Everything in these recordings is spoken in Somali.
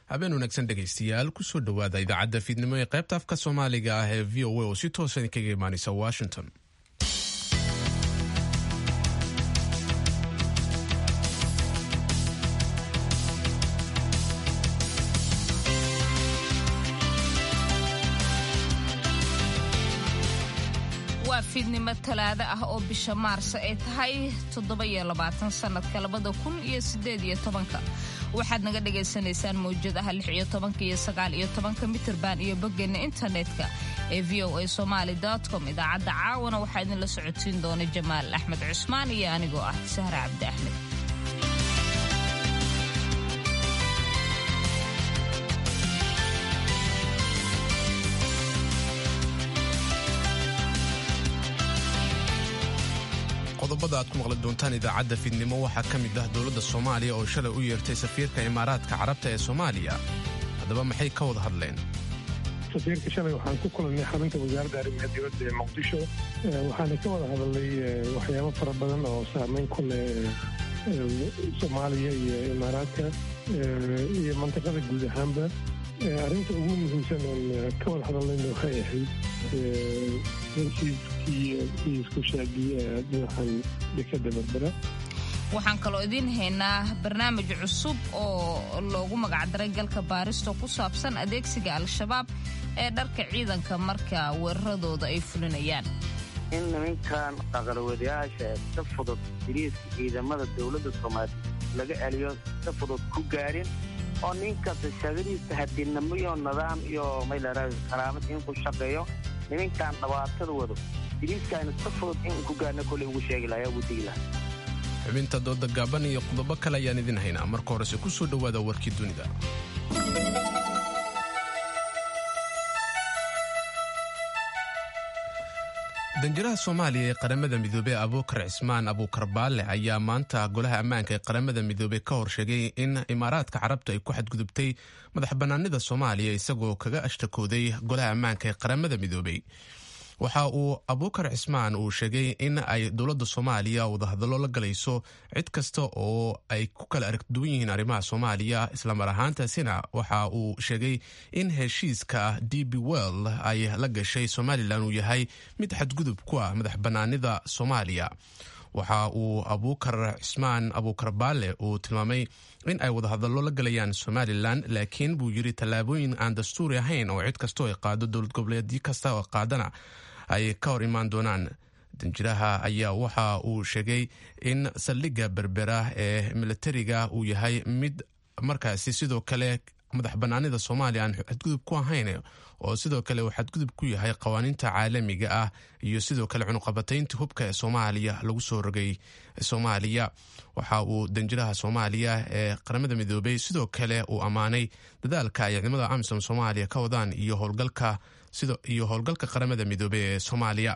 habeen wanaagsan dhegaystayaal kusoo dhowaada idaacadda fiidnimo ee qaybta afka soomaaliga ah ee v o a oo si toosa idinkaga imaanaysa washington waa fiidnimo talaado ah oo bisha maarso ay tahay toddoba-iyo labaatan sannadka labada kun iyo siddeed iyo tobanka waxaad naga dhagaysanaysaan mawjadaha lix iyo tobanka iyo sagaal iyo tobanka mitirban iyo boggeena internetka ee v o a somaali com idaacadda caawana waxaa idinla socodsiin doona jamaal axmed cusmaan iyo anigoo ah sahra cabdi axmed qodobada aad ku maqli doontaan idaacadda fiidnimo waxaa ka mid ah dowladda soomaaliya oo shalay u yeertay safiirka imaaraadka carabta ee soomaaliya haddaba maxay ka wada hadleen safiirka shalay waxaan ku kulannay xarunta wasaaradda arrimaha dibadda ee muqdisho waxaana ka wada hadalnay waxyaabo fara badan oo saameyn ku leh soomaaliya iyo imaaraadka iyo mantiqada guud ahaanba arrinta ugu muhiimsan oon ka wada hadalnayna waxay ahayd heshiiskii iyo isku shaagii dhinacan dekada berbera waxaan kaloo idiin haynaa barnaamij cusub oo loogu magacdaray galka baaristo ku saabsan adeegsiga al-shabaab ee dharka ciidanka marka weeraradooda ay fulinayaan in nimankan aqalwadayaasha si fudud diriiska ciidamada dowladda soomaaliya laga celiyo si fudud ku gaarin oo ninkasta shaqadiisa hadinamo iyo nidaam iyo maylara karaamad in ku shaqeeyo nimankan dhibaatada wado diriiskaana si fudud in ku gaarna kolley ugu sheegi lahaa ugu digi lahaa xubinta dooda gaaban iyo qodobo kale ayaan idin haynaa marka horese ku soo dhowaada warkii dunida danjiraha soomaaliya ee qaramada midoobey abuukar cismaan abuukar baale ayaa maanta golaha ammaanka ee qaramada midoobey ka hor sheegay in imaaraadka carabta ay ku xadgudubtay madax bannaanida soomaaliya isagoo kaga ashtakooday golaha ammaanka ee qaramada midoobey waxa uu abuukar cismaan uu sheegay in ay dowladda soomaaliya wadahadallo la galayso cid kasta oo ay ku kala aragduwan yihiin arrimaha soomaaliya islamar ahaantaasina waxa uu sheegay in heshiiska d b well ay la gashay somalilan uu yahay mid xadgudub ku ah madax bannaanida soomaaliya waxa uu abuukar cismaan abuukar baale uu tilmaamay in ay wadahadallo la galayaan somalilan laakiin buu yiri tallaabooyin aan dastuuri ahayn oo cid kastoo ay qaado dowlad goboleedyo kasta oo qaadana ay ka hor imaan doonaan danjiraha ayaa waxa uu sheegay in saldhigga berbera ee militariga uu yahay mid markaasi sidoo kale madax bannaanida soomaaliya aan xadgudub ku ahayn oo sidoo kale uu xadgudub ku yahay qawaaniinta caalamiga ah iyo sidoo kale cunuqabataynta hubka ee soomaaliya lagu soo rogay soomaaliya waxa uu danjiraha soomaaliya ee qaramada midoobey sidoo kale uu ammaanay dadaalka ay ciidamada amisom soomaaliya ka wadaan iyo howlgalka iyo howlgalka qaramada midoobey ee soomaaliya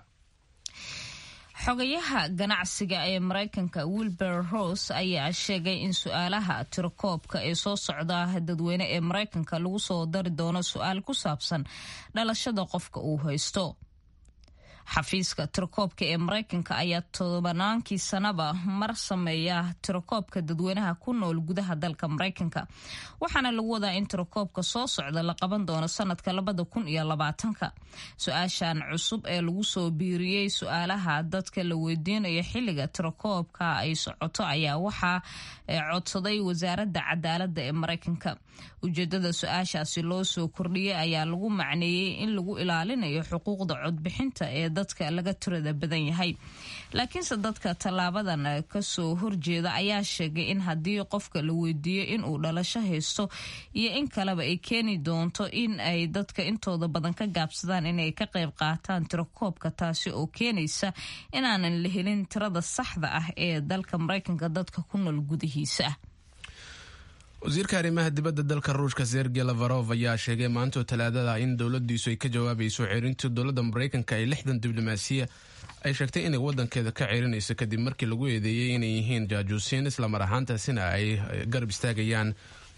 xogayaha ganacsiga ee maraykanka wilber rose ayaa sheegay in su-aalaha tirakoobka ee soo socda dadweyne ee maraykanka lagu soo dari doono su-aal ku saabsan dhalashada qofka uu haysto xafiiska tirakoobka ee maraykanka ayaa tobanaankii sanaba mar sameeya tirakoobka dadweynaha ku nool gudaha dalka maraykanka waxaana lagu wadaa in tirakoobka soo socda la qaban doono sanadka labada kun iyo labaatanka su-aashan cusub ee lagu soo biiriyey su-aalaha dadka la weydiinayo xilliga tirakoobka ay socoto ayaa waxaa codsaday wasaaradda cadaalada ee maraykanka ujeedada su-aashaasi loo soo kordhiyey ayaa lagu macneeyey in lagu ilaalinayo xuquuqda codbixinta ee dadka laga tirada badan yahay laakiinse dadka tallaabadan kasoo horjeeda ayaa sheegay in haddii qofka la weydiiyo inuu dhalasho haysto iyo in kaleba ay keeni doonto in ay dadka intooda badan ka gaabsadaan inay ka qayb qaataan tirakoobka taasi oo keenaysa inaanan la helin tirada saxda ah ee dalka maraykanka dadka ku nool gudihiisa wasiirka arrimaha dibadda dalka ruushka sergey lavarov ayaa sheegay maantoo talaadada in dowladiisu ay ka jawaabayso ceerintii dowladda maraykanka ee lixdan diblomaasiya ay sheegtay inay wadankeeda ka ceerinayso kadib markii lagu eedeeyey inay yihiin jaajuusiin islamar ahaantaasina ay garab istaagayaan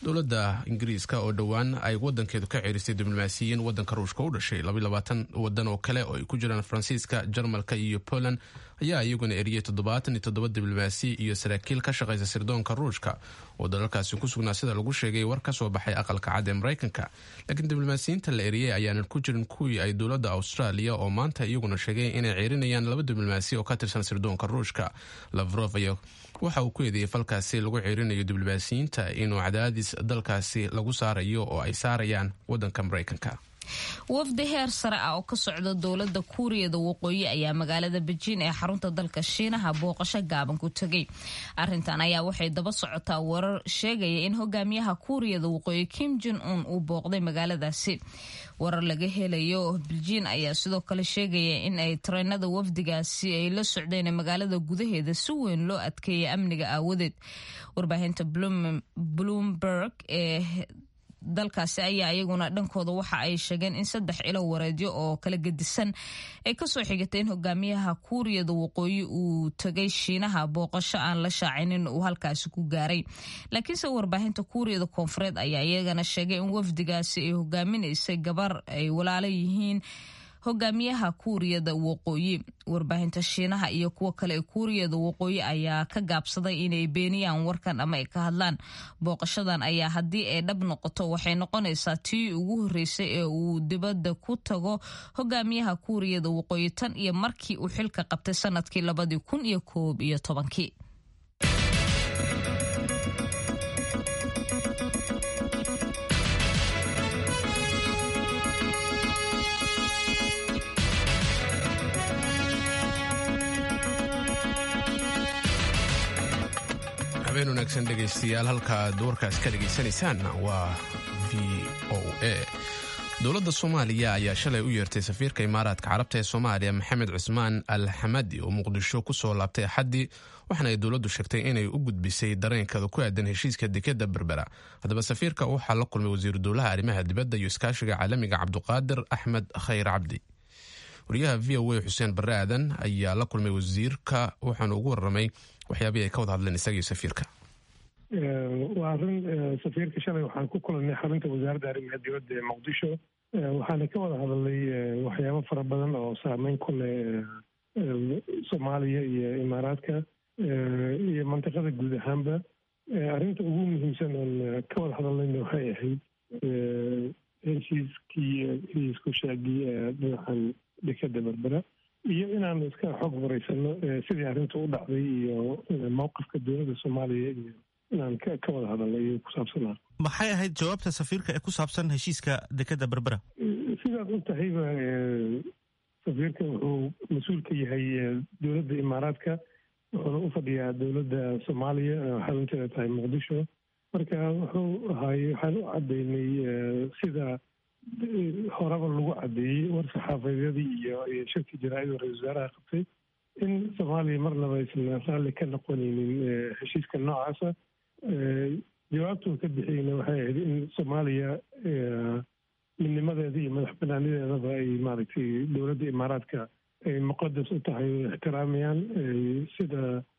dowladda ingiriiska oo dhowaan ay wadankeedu ka ceerisay diblomaasiyiin wadanka ruushka u dhashay wadan oo kale oo ay ku jiraan faransiiska jarmalka iyo poland ayaa iyaguna eriyey toddobaatan iyo toddoba diblomaasi iyo saraakiil ka shaqaysa sirdoonka ruushka oo dalalkaasi ku sugnaa sida lagu sheegay war ka soo baxay aqalka cad ee maraykanka laakiin diblomaasiyiinta la eriyey ayaanan ku jirin kuwii ay dowladda australia oo maanta iyaguna sheegay inay ceerinayaan laba diblomaasi oo ka tirsan sirdoonka ruushka lavrov ayaa waxa uu ku eedeeyey falkaasi lagu ceerinayo diblomaasiyiinta inuu cadaadis dalkaasi lagu saarayo oo ay saarayaan wadanka maraykanka wafdi heer sare ah oo ka socda dowladda kuuriyada waqooyi ayaa magaalada bejiin ee xarunta dalka shiinaha booqasho gaaban ku tegay arintan ayaa waxay daba socotaa warar sheegaya in hogaamiyaha kuuriyada waqooyi kim jon un uu booqday magaaladaasi warar laga helayo bejiin ayaa sidoo kale sheegaya in ay tareenada wafdigaasi ay la socdeen magaalada gudaheeda si weyn loo adkeeyay amniga aawadeed warbaahinta bloomberg ee dalkaasi ayaa iyaguna dhankooda waxa ay sheegeen in saddex ilo wareedyo oo kala gedisan ay kasoo xigatay in hogaamiyaha kuuriyada waqooyi uu tegay shiinaha booqasho aan la shaacinin uu halkaasi ku gaaray laakiinse warbaahinta kuuriyada koonfureed ayaa iyagana sheegay in wafdigaasi ay hogaaminaysay gabar ay walaalo yihiin hogaamiyaha kuuriyada waqooyi warbaahinta shiinaha iyo kuwa kale ee kuuriyada waqooyi ayaa ka gaabsaday inay beeniyaan warkan ama ay ka hadlaan booqashadan ayaa haddii ay dhab noqoto waxay noqonaysaa tii ugu horreysay ee uu dibadda ku tago hogaamiyaha kuuriyada waqooyi tan iyo markii uu xilka qabtay sanadkii labadii kun iyo koob iyo tobankii habeen wanaagsan dhegaystayaal halka aad warkaas ka dhegaysanaysaan waa v o a dowladda soomaaliya ayaa shalay u yeertay safiirka imaaraadka carabta ee soomaaliya maxamed cusmaan al xamadi oo muqdisho ku soo laabtay axaddii waxaana ay dowladdu sheegtay inay u gudbisay dareenkeeda ku aadan heshiiska dekeda berbera haddaba safiirka waxaa la kulmay wasiiru dowlaha arrimaha dibadda iyo iskaashiga caalamiga cabduqaadir axmed khayr cabdi wariyaha v o a xuseen barre aadan ayaa la kulmay wasiirka waxaanu ugu warramay waxyaabihii ay ka wada hadleen isaga iyo safiirka waa arrin safiirka shalay waxaan ku kulannay xarunta wasaaradda arrimaha dibadda ee muqdisho waxaana ka wada hadalnay waxyaabo fara badan oo saameyn ku leh soomaaliya iyo imaaraadka iyo mantiqada guud ahaanba arrinta ugu muhiimsan oon ka wada hadalnayna waxay ahayd heshiiskii heshiisku shaagii dhinacan dekeda berbera iyo inaan iska xog waraysano sidii arrinta u dhacday iyo mowqifka dowladda soomaaliya iyo inaan ka wada hadalnay ku saabsanaa maxay ahayd jawaabta safiirka ee ku saabsan heshiiska dekeda berbera sidaad u tahayba safiirka wuxuu mas-uul ka yahay dowladda imaaraadka wuxuuna u fadhiyaa dowladda soomaaliya xarunteeda tahay muqdisho marka wuxuu ahaay waxaan u caddaynay sida horeba lagu caddeeyey war saxaafadyadii iyo iyo shirkii jaraa-ida ra-isul wasaaraha qabtay in soomaaliya marnaba aysan raalli ka noqonaynin heshiiska noocaasa jawaabtuu ka bixiyeyna waxay ahayd in soomaaliya midnimadeeda iyo madax banaanideedaba ay maaragtay dowladda imaaraadka ay muqadas u tahay o ixtiraamayaan sida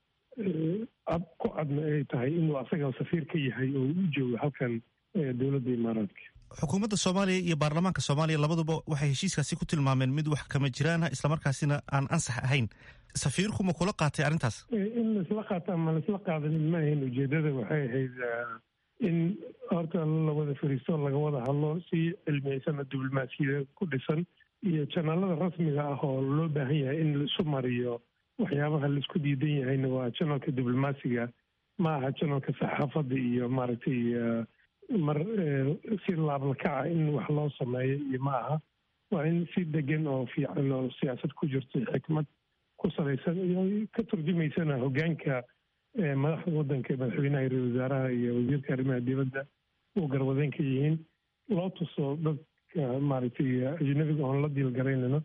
cad ku cadna ay tahay inuu asaga safiir ka yahay oo u joogo halkan dowladda imaaraadka xukuumadda soomaaliya iyo baarlamaanka soomaaliya labaduba waxay heshiiskaasi ku tilmaameen mid wax kama jiraana islamarkaasina aan ansax ahayn safiirku ma kula qaatay arrintaas in laisla qaato ama laisla qaadanin ma ahayn ujeedada waxay ahayd in horta la wada fariisto laga wada hadlo si cilmiyeysan oo diblomaasiyada ku dhisan iyo janaalada rasmiga ah oo loo baahan yahay in laisu mariyo waxyaabaha laisku diidan yahayna waa janalka diblomaasiga ma aha janalka saxaafadda iyo maaragtay mar si laablakaca in wax loo sameeyo iyo ma aha waa in si degan oo fiican oo siyaasad ku jirto xikmad ku salaysan iyo ka turjumaysana hoggaanka madaxda waddanka madaxweynaha ra-isul wasaaraha iyo wasiirka arrimaha dibadda uu garwadeen ka yihiin loo tuso dadka maaragtay ajnabiga oon la diilgaraynano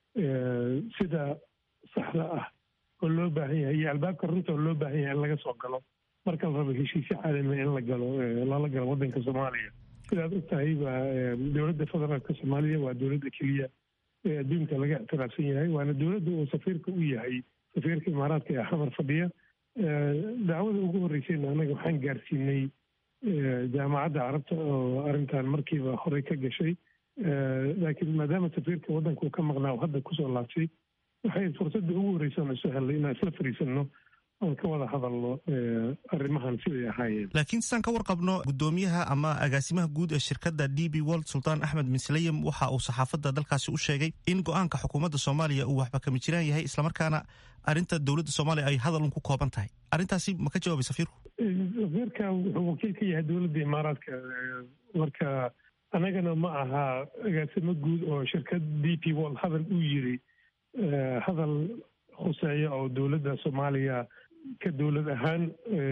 sida saxda ah oo loo baahan yahay iyo albaabka runta oo loo baahan yahay in laga soo galo marka la rabo heshiisyo caalamiya in la galo lala galo waddanka soomaaliya sidaad og tahay waa dowladda federaalka soomaaliya waa dowladda keliya ee adduunka laga ictiraafsan yahay waana dowladda uu safiirka u yahay safiirka imaaraadka ee xamar fadhiya dacwada ugu horreysayna annaga waxaan gaarsiinay jaamacadda carabta oo arrintan markiiba horey ka gashay laakiin maadaama safiirka waddanka uu ka maqnaa oo hadda kusoo laabtay waxay fursadda ugu horreysa aan isu hellay inaan isla fariisanno oon ka wada hadalno arrimahan siday ahaayeen laakiin sidaan ka warqabno guddoomiyaha ama agaasimaha guud ee shirkadda d b world sultaan axmed misleyem waxa uu saxaafadda dalkaasi u sheegay in go-aanka xukuumadda soomaaliya uu waxba kama jiraan yahay islamarkaana arrinta dowladda soomaaliya ay hadalun ku kooban tahay arrintaasi ma ka jawaabay safiirku safiirka wuxuu wakiil ka yahay dowladda imaaraadka marka annagana ma aha agaasimo guud oo shirkad d p world hadal uu yiri hadal khuseeya oo dowladda soomaaliya ka dowlad ahaan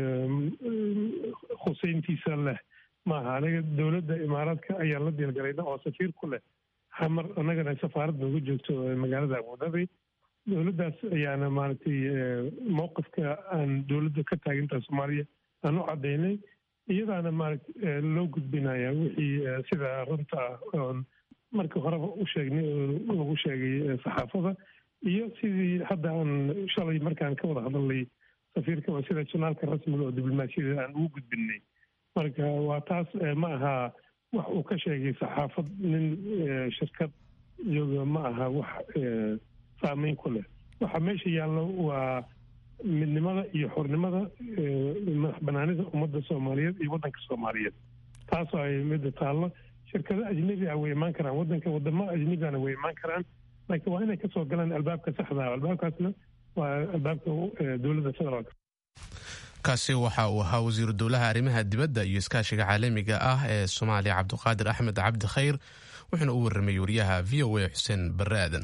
khuseyntiisa leh maaha anaga dowladda imaaraadka ayaan la diilgalayna oo safiir ku leh xamar annagana safaarad nooga joogto magaalada abudabi dowladdaas ayaana maaragtay mowqifka aan dowladda ka taaginta soomaaliya aan u caddaynay iyadaana maarata loo gudbinaya wixii sida runta ah oon markii horeba u sheegnay oo lagu sheegay saxaafada iyo sidii hadda aan shalay markaan ka wada hadalnay safiirka waa sida janaalka rasmiga oo diblomaasiyada aan ugu gudbinay marka waa taas ma aha wax uu ka sheegay saxaafad nin shirkad jooga ma aha wax saameyn ku leh waxa meesha yaallo waa midnimada iyo xornimada madax banaanida ummadda soomaaliyeed iyo waddanka soomaaliyeed taasoo ay midda taallo shirkado ajnebi ah way imaan karaan waddanka wadamo ajnebigana way imaan karaan laakiin waa inay kasoo galaan albaabka saxda ah albaabkaasna waa albaabka dowladda federaalka kaasi waxa uu ahaa wasiiru dowlaha arrimaha dibadda iyo iskaashiga caalamiga ah ee soomaaliya cabdiqaadir axmed cabdi khayr wuxuuna u warramay wariyaha v o a xuseen barre aadan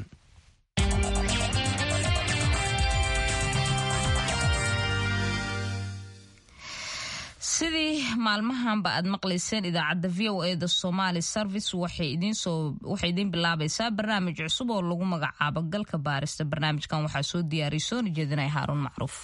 sidii maalmahanba aad maqlayseen idaacadda v o e da somaali service waxay idiin bilaabaysaa barnaamij cusub oo lagu magacaabo galka baarista barnaamijkan waxaa soo diyaariya soona jeedinaya haaruun macruuf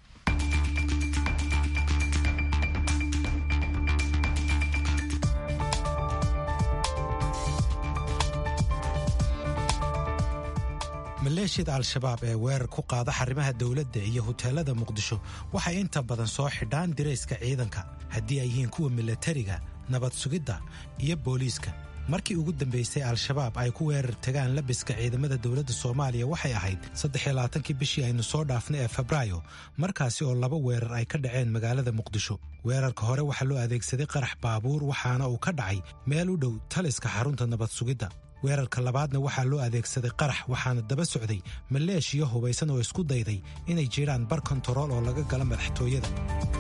maleeshiyada al-shabaab ee weerar ku qaada xarimaha dowladda iyo huteelada muqdisho waxay inta badan soo xidhaan dirayska ciidanka haddii ay yihiin kuwa milatariga nabad sugidda iyo booliiska markii ugu dambaysay al-shabaab ay ku weerar tagaan labiska ciidamada dowladda soomaaliya waxay ahayd saddexiylabaatankii bishii aynu soo dhaafnay ee febraayo markaasi oo laba weerar ay ka dhaceen magaalada muqdisho weerarka hore waxaa loo adeegsaday qarax baabuur waxaana uu ka dhacay meel u dhow taliska xarunta nabad sugidda weerarka labaadna waxaa loo adeegsaday qarax waxaana daba socday maleeshiyo hubaysan oo isku dayday inay jiraan bar kontarool oo laga gala madaxtooyada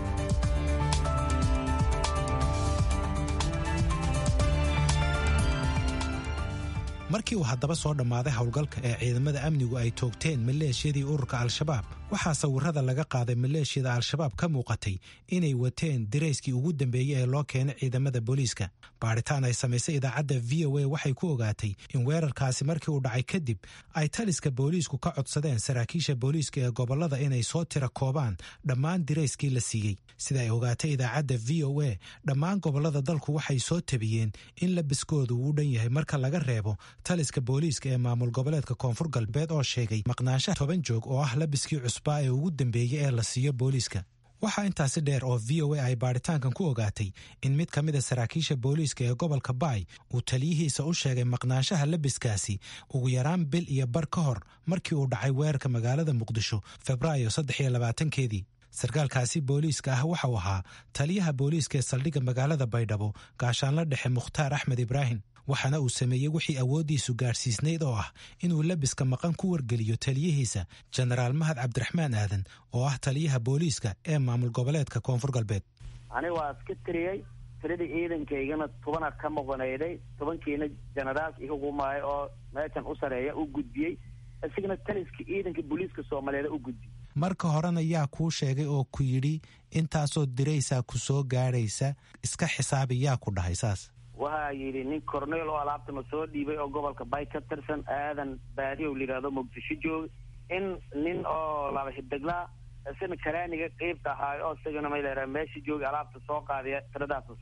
markii uu haddaba soo dhammaaday howlgalka ee ciidamada amnigu ay toogteen maleeshiyadii ururka al-shabaab waxaa sawirada laga qaaday maleeshiyada al-shabaab ka muuqatay inay wateen dirayskii ugu dambeeyey ee loo keenay ciidamada booliiska baadhitaan ay samaysay idaacadda v o a waxay ku ogaatay in weerarkaasi markii uu dhacay kadib ay taliska booliisku ka codsadeen saraakiisha booliiska ee gobollada inay soo tira koobaan dhammaan dirayskii la siiyey sida ay ogaatay idaacadda v o a dhammaan gobollada dalku waxay soo tabiyeen in labiskoodu uu dhan yahay marka laga reebo taliska booliiska ee maamul goboleedka koonfur galbeed oo sheegay maqnaanshaha toban joog oo ah labiskii cusbaa ee ugu dambeeyey ee la siiyo booliiska waxaa intaasi dheer oo v o a ay baadhitaankan ku ogaatay in mid ka mida saraakiisha booliiska ee gobolka baay uu taliyihiisa u sheegay maqnaanshaha labiskaasi ugu yaraan bil iyo bar ka hor markii uu dhacay weerarka magaalada muqdisho febraayo saddex iyo labaatankeedii sarkaalkaasi booliiska ah waxauu ahaa taliyaha booliiska ee saldhigga magaalada baydhabo gaashaanla dhexe mukhtaar axmed ibraahim waxaana uu sameeyey wixii awooddiisu gaadhsiisnayd oo ah inuu labiska maqan ku wargeliyo taliyihiisa jenaraal mahad cabdiraxmaan aadan oo ah taliyaha booliiska ee maamul goboleedka koonfur galbeed aniga waa iska tiriyey tiradii ciidankaygana tobana ka muqanayday tobankiina jenaraalka ihugumaayo oo meeshan u sareeya u gudbiyey isigana taliska ciidanka booliiska soomaaliyeed u gudbiyey marka horena yaa kuu sheegay oo ku yidhi intaasoo diraysaa ku soo gaadhaysa iska xisaabi yaa ku dhahay saas waxaa yidhi nin corneel oo alaabtana soo dhiibay oo gobolka bay ka tirsan aadan baadiyow layidhahdo muqdisho jooga in nin oo laba xideglaa isina karaaniga qeybta ahaayo oo isagana mayleera meesha jooga alaabta soo qaadaya tiradaasna soo sii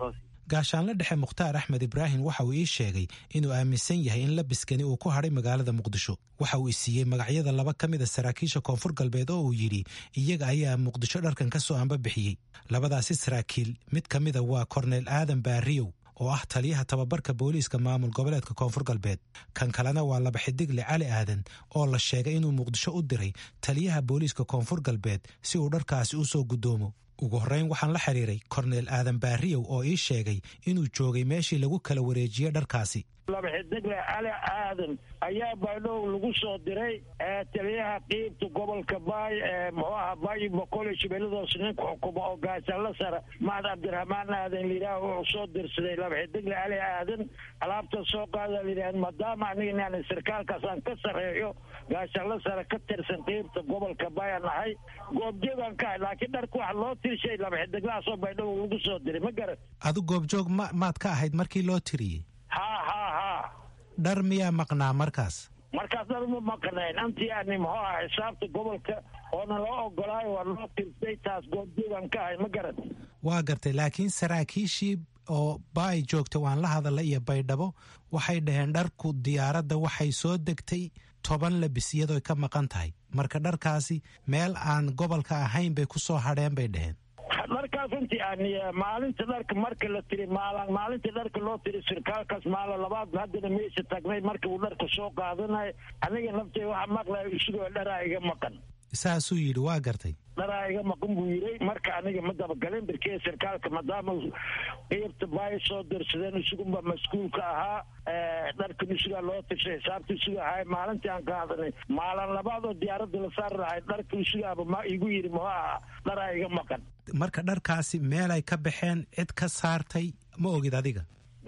gaashaanle dhexe mukhtaar axmed ibraahim waxa uu ii sheegay inuu aaminsan yahay in labiskani uu ku hadhay magaalada muqdisho waxa uu isiiyey magacyada laba ka mid a saraakiisha koonfur galbeed oo uu yidhi iyaga ayaa muqdisho dharkan ka soo amba bixiyey labadaasi saraakiil mid ka mida waa korneel aadan baariyow oo ah taliyaha tababarka booliiska maamul goboleedka koonfur galbeed kan kalena waa laba xidigle cali aadan oo la sheegay inuu muqdisho u diray taliyaha booliiska koonfur galbeed si uu dharkaasi u soo guddoomo ugu horreyn waxaan la xiriiray korneel aadan baariyow oo ii sheegay inuu joogay meeshii lagu kala wareejiyey dharkaasi laba xidigle cali aadan ayaa baydhow lagu soo diray taliyaha qiibta gobolka baay ee muxuu aha baay boqol iyo shabeelladoos ninka xukuma oo gaashaanla sara mahad cabdiraxmaan aadan layidhaah wuxuu soo dirsaday laba xidigle cali aadan alaabta soo qaada layidhah maadaama aniga inaan sarkaalkaasaan ka sarreeyo gaashaanla sare ka tirsan qiibta gobolka baay aan nahay goobjoogaan ka ahay laakiin dharka waxa loo tirshay laba xidiglahaasoo baydhow lagu soo diray ma garan adu goobjoog ma maad ka ahayd markii loo tiriyey ha ha ha dhar miyaa maqnaa markaas markaas dhar ma maqnayn antii ani muxuu aha xisaabta gobolka oona loo ogolaayo waa loo tirsay taas goobjoogaan ka ahay ma garan waa gartay laakiin saraakiishii oo baay joogta waan la hadalla iyo baydhabo waxay dhaheen dharku diyaaradda waxay soo degtay toban labis iyadooy ka maqan tahay marka dharkaasi meel aan gobolka ahayn bay ku soo hadheen bay dhaheen dharkaas intii ani maalinta dharka marka la tiri maalan maalinta dharka loo tiri sirkaalkaas maala labaad haddana meesha tagnay marka uu dharka soo qaadanay aniga naftay waxa maqlaya isagoo dharaa iga maqan saasuu yidhi waa gartay dharaa iga maqan buu yiray marka aniga ma dabagalin birkee sirkaalka maadaama qiibta baay soo dirsadeen isugunba mas-uulka ahaa dharkan isugaa loo tirshay xisaabta isuga ahay maalintii aan qaadanay maalin labaad oo diyaaradda la saari lahay dharka isugaaba ma igu yidhi muxuu ahaa dharaa iga maqan marka dharkaasi meelay ka baxeen cid ka saartay ma ogid adiga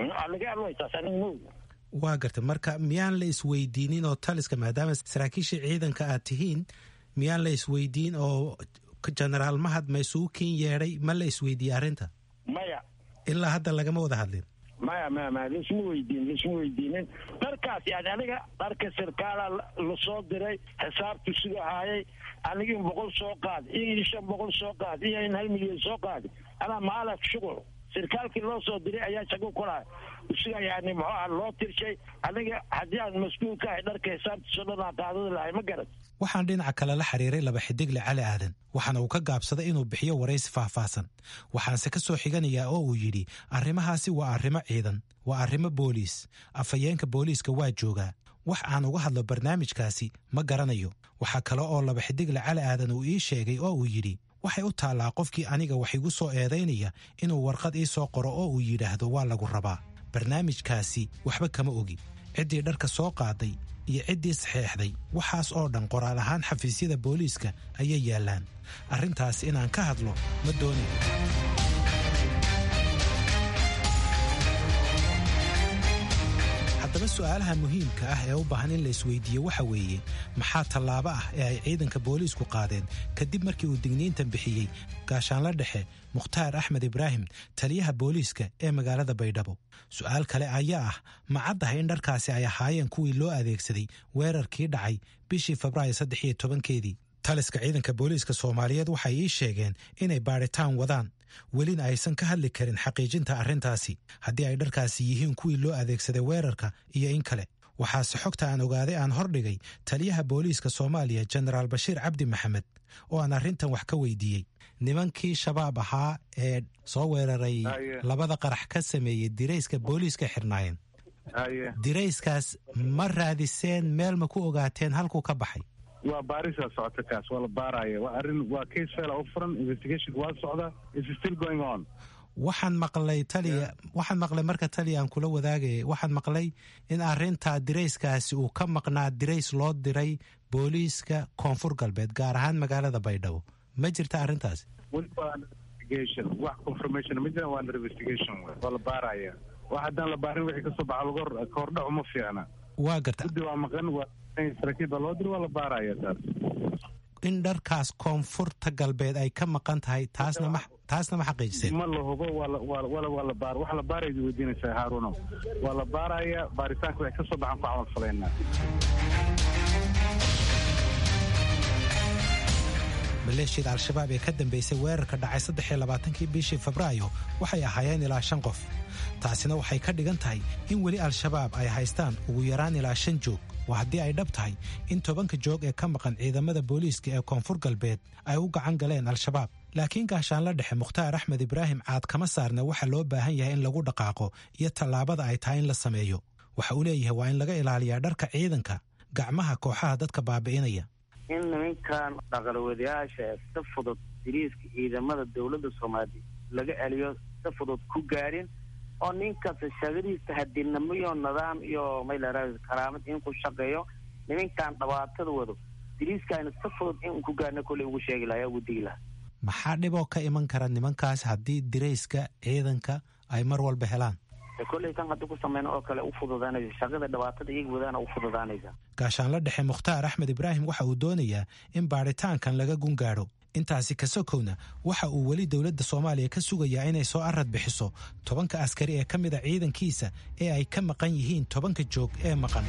waa gartay marka miyaan la isweydiinin oo taliska maadaama saraakiisha ciidanka aad tihiin miyaan la isweydiin oo genaraal mahad ma isugu kin yeedhay ma la isweydiiyey arrinta maya ilaa hadda lagama wada hadlin maya maya maya laisma weydiin laisma weydiinin dharkaas yani aniga dharka sirkaala lasoo diray xisaabtu siga haayay aniga in boqol soo qaad iyo in shan boqol soo qaad iyo in hal milyan soo qaad anaa maalaf shuqul sirkaalkii loo soo diray ayaa shago kulaha isiga yani muxuu aha loo tirshay aniga haddii aan mas-uul ka ahay dharka xisaabtiisoo dhan aan qaadada lahay ma garan waxaan dhinaca kale la xiriiray laba xidigle cali aadan waxaana uu ka gaabsaday inuu bixiyo waraysi faahfaahsan waxaanse ka soo xiganayaa oo uu yidhi arrimahaasi waa arrimo ciidan waa arrimo booliis afhayeenka booliiska waa joogaa wax aan uga hadlo barnaamijkaasi ma garanayo waxaa kale oo laba xidigle cali aadan uu ii sheegay oo uu yidhi waxay u taallaa qofkii aniga wax igu soo eedaynaya inuu warqad ii soo qoro oo uu yidhaahdo waa lagu rabaa barnaamijkaasi waxba kama ogi ciddii dharka soo qaaday iyo ciddii saxeexday waxaas oo dhan qoraal ahaan xafiisyada booliiska ayay yaallaan arrintaas inaan ka hadlo ma doonin haddaba su'aalaha muhiimka ah ee u baahan in la isweydiiyo waxa weeye maxaa tallaabo ah ee ay ciidanka booliisku qaadeen kadib markii uu digniintan bixiyey gaashaanla dhexe mukhtaar axmed ibraahim taliyaha booliiska ee magaalada baydhabo su'aal kale ayaa ah ma caddahay in dharkaasi ay ahaayeen kuwii loo adeegsaday weerarkii dhacay bishii febraayo saddex iyo tobankeedii taliska ciidanka booliiska soomaaliyeed waxay ii sheegeen inay baadhitaan wadaan welina aysan ka hadli karin xaqiijinta arrintaasi haddii ay dharkaasi yihiin kuwii loo adeegsaday weerarka iyo in kale waxaase xogta aan ogaaday aan hordhigay taliyaha booliiska soomaaliya jenaraal bashiir cabdi maxamed oo aan arrintan wax ka weydiiyey nimankii shabaab ahaa ee soo weeraray labada qarax ka sameeyey dirayska booliiska xirnaayeen dirayskaas ma raadiseen meel ma ku ogaateen halkuu ka baxay waa baarisaa socota kaas waa la baaraya waa arrin waa case fela u furan investigationka waa socda is still going on waxaan maqlay taliya waxaan maqlay marka taliya aan kula wadaagaya waxaan maqlay in arrintaa dirayskaasi uu ka maqnaa dirays loo diray booliiska koonfur galbeed gaar ahaan magaalada baydhabo ma jirta arrintaasi weli waa investigation wax confirmation ma jiraan waa under investigation waa la baaraya wax haddaan la baarin wixii kasoo baxa laga kahordhac uma fiicna waa garta guddi waa maqan waa saraakiil baa loo diri waa la baaraya taas in dharkaas koonfurta galbeed ay ka maqan tahay taasna ma taasna ma xaqiijiseen ma la hubo waa la waa waa waa la baar wax la baaraydu weydiinaysaa haaruno waa la baaraya baaritaanka waxay kasoo baxaan ku camal falaynaa maleeshiyada al-shabaab ee ka dambeysay weerarka dhacay saddex iyo labaatankii bishii febraayo waxay ahaayeen ilaa shan qof taasina waxay ka dhigan tahay in weli al-shabaab ay haystaan ugu yaraan ilaa shan joog waa haddii ay dhab tahay in tobanka joog ee ka maqan ciidamada booliiska ee koonfur galbeed ay u gacan galeen al-shabaab laakiin gaashaanla dhexe mukhtaar axmed ibraahim caad kama saarna waxa loo baahan yahay in lagu dhaqaaqo iyo tallaabada ay tahay in la sameeyo waxa uu leeyahay waa in laga ilaaliyaa dharka ciidanka gacmaha kooxaha dadka baabi'inaya in nimankan dhaqalwadayaasha si fudud diriiska ciidamada dowladda soomaaliya laga celiyo si fudud ku gaarin oo ninkasta shaqadiisa hadinamo iyo nidaam iyo maylara karaamad in ku shaqeeyo nimankan dhibaatada wado diriiskaana si fudud in ku gaarna kolley ugu sheegi lahaa ugu digi lahaa maxaa dhiboo ka iman kara nimankaas haddii dirayska ciidanka ay mar walba helaan kolley kan haddii ku sameyna oo kale u fududaanaysa shaqada dhibaatada iyaga wadaana u fududaanaysa gaashaanla dhexe mukhtaar axmed ibraahim waxa uu doonayaa in baadhitaankan laga gungaadho intaasi ka sokowna waxa uu weli dowladda soomaaliya ka sugayaa inay soo arad bixiso tobanka askari ee ka mid a ciidankiisa ee ay ka maqan yihiin tobanka joog ee maqan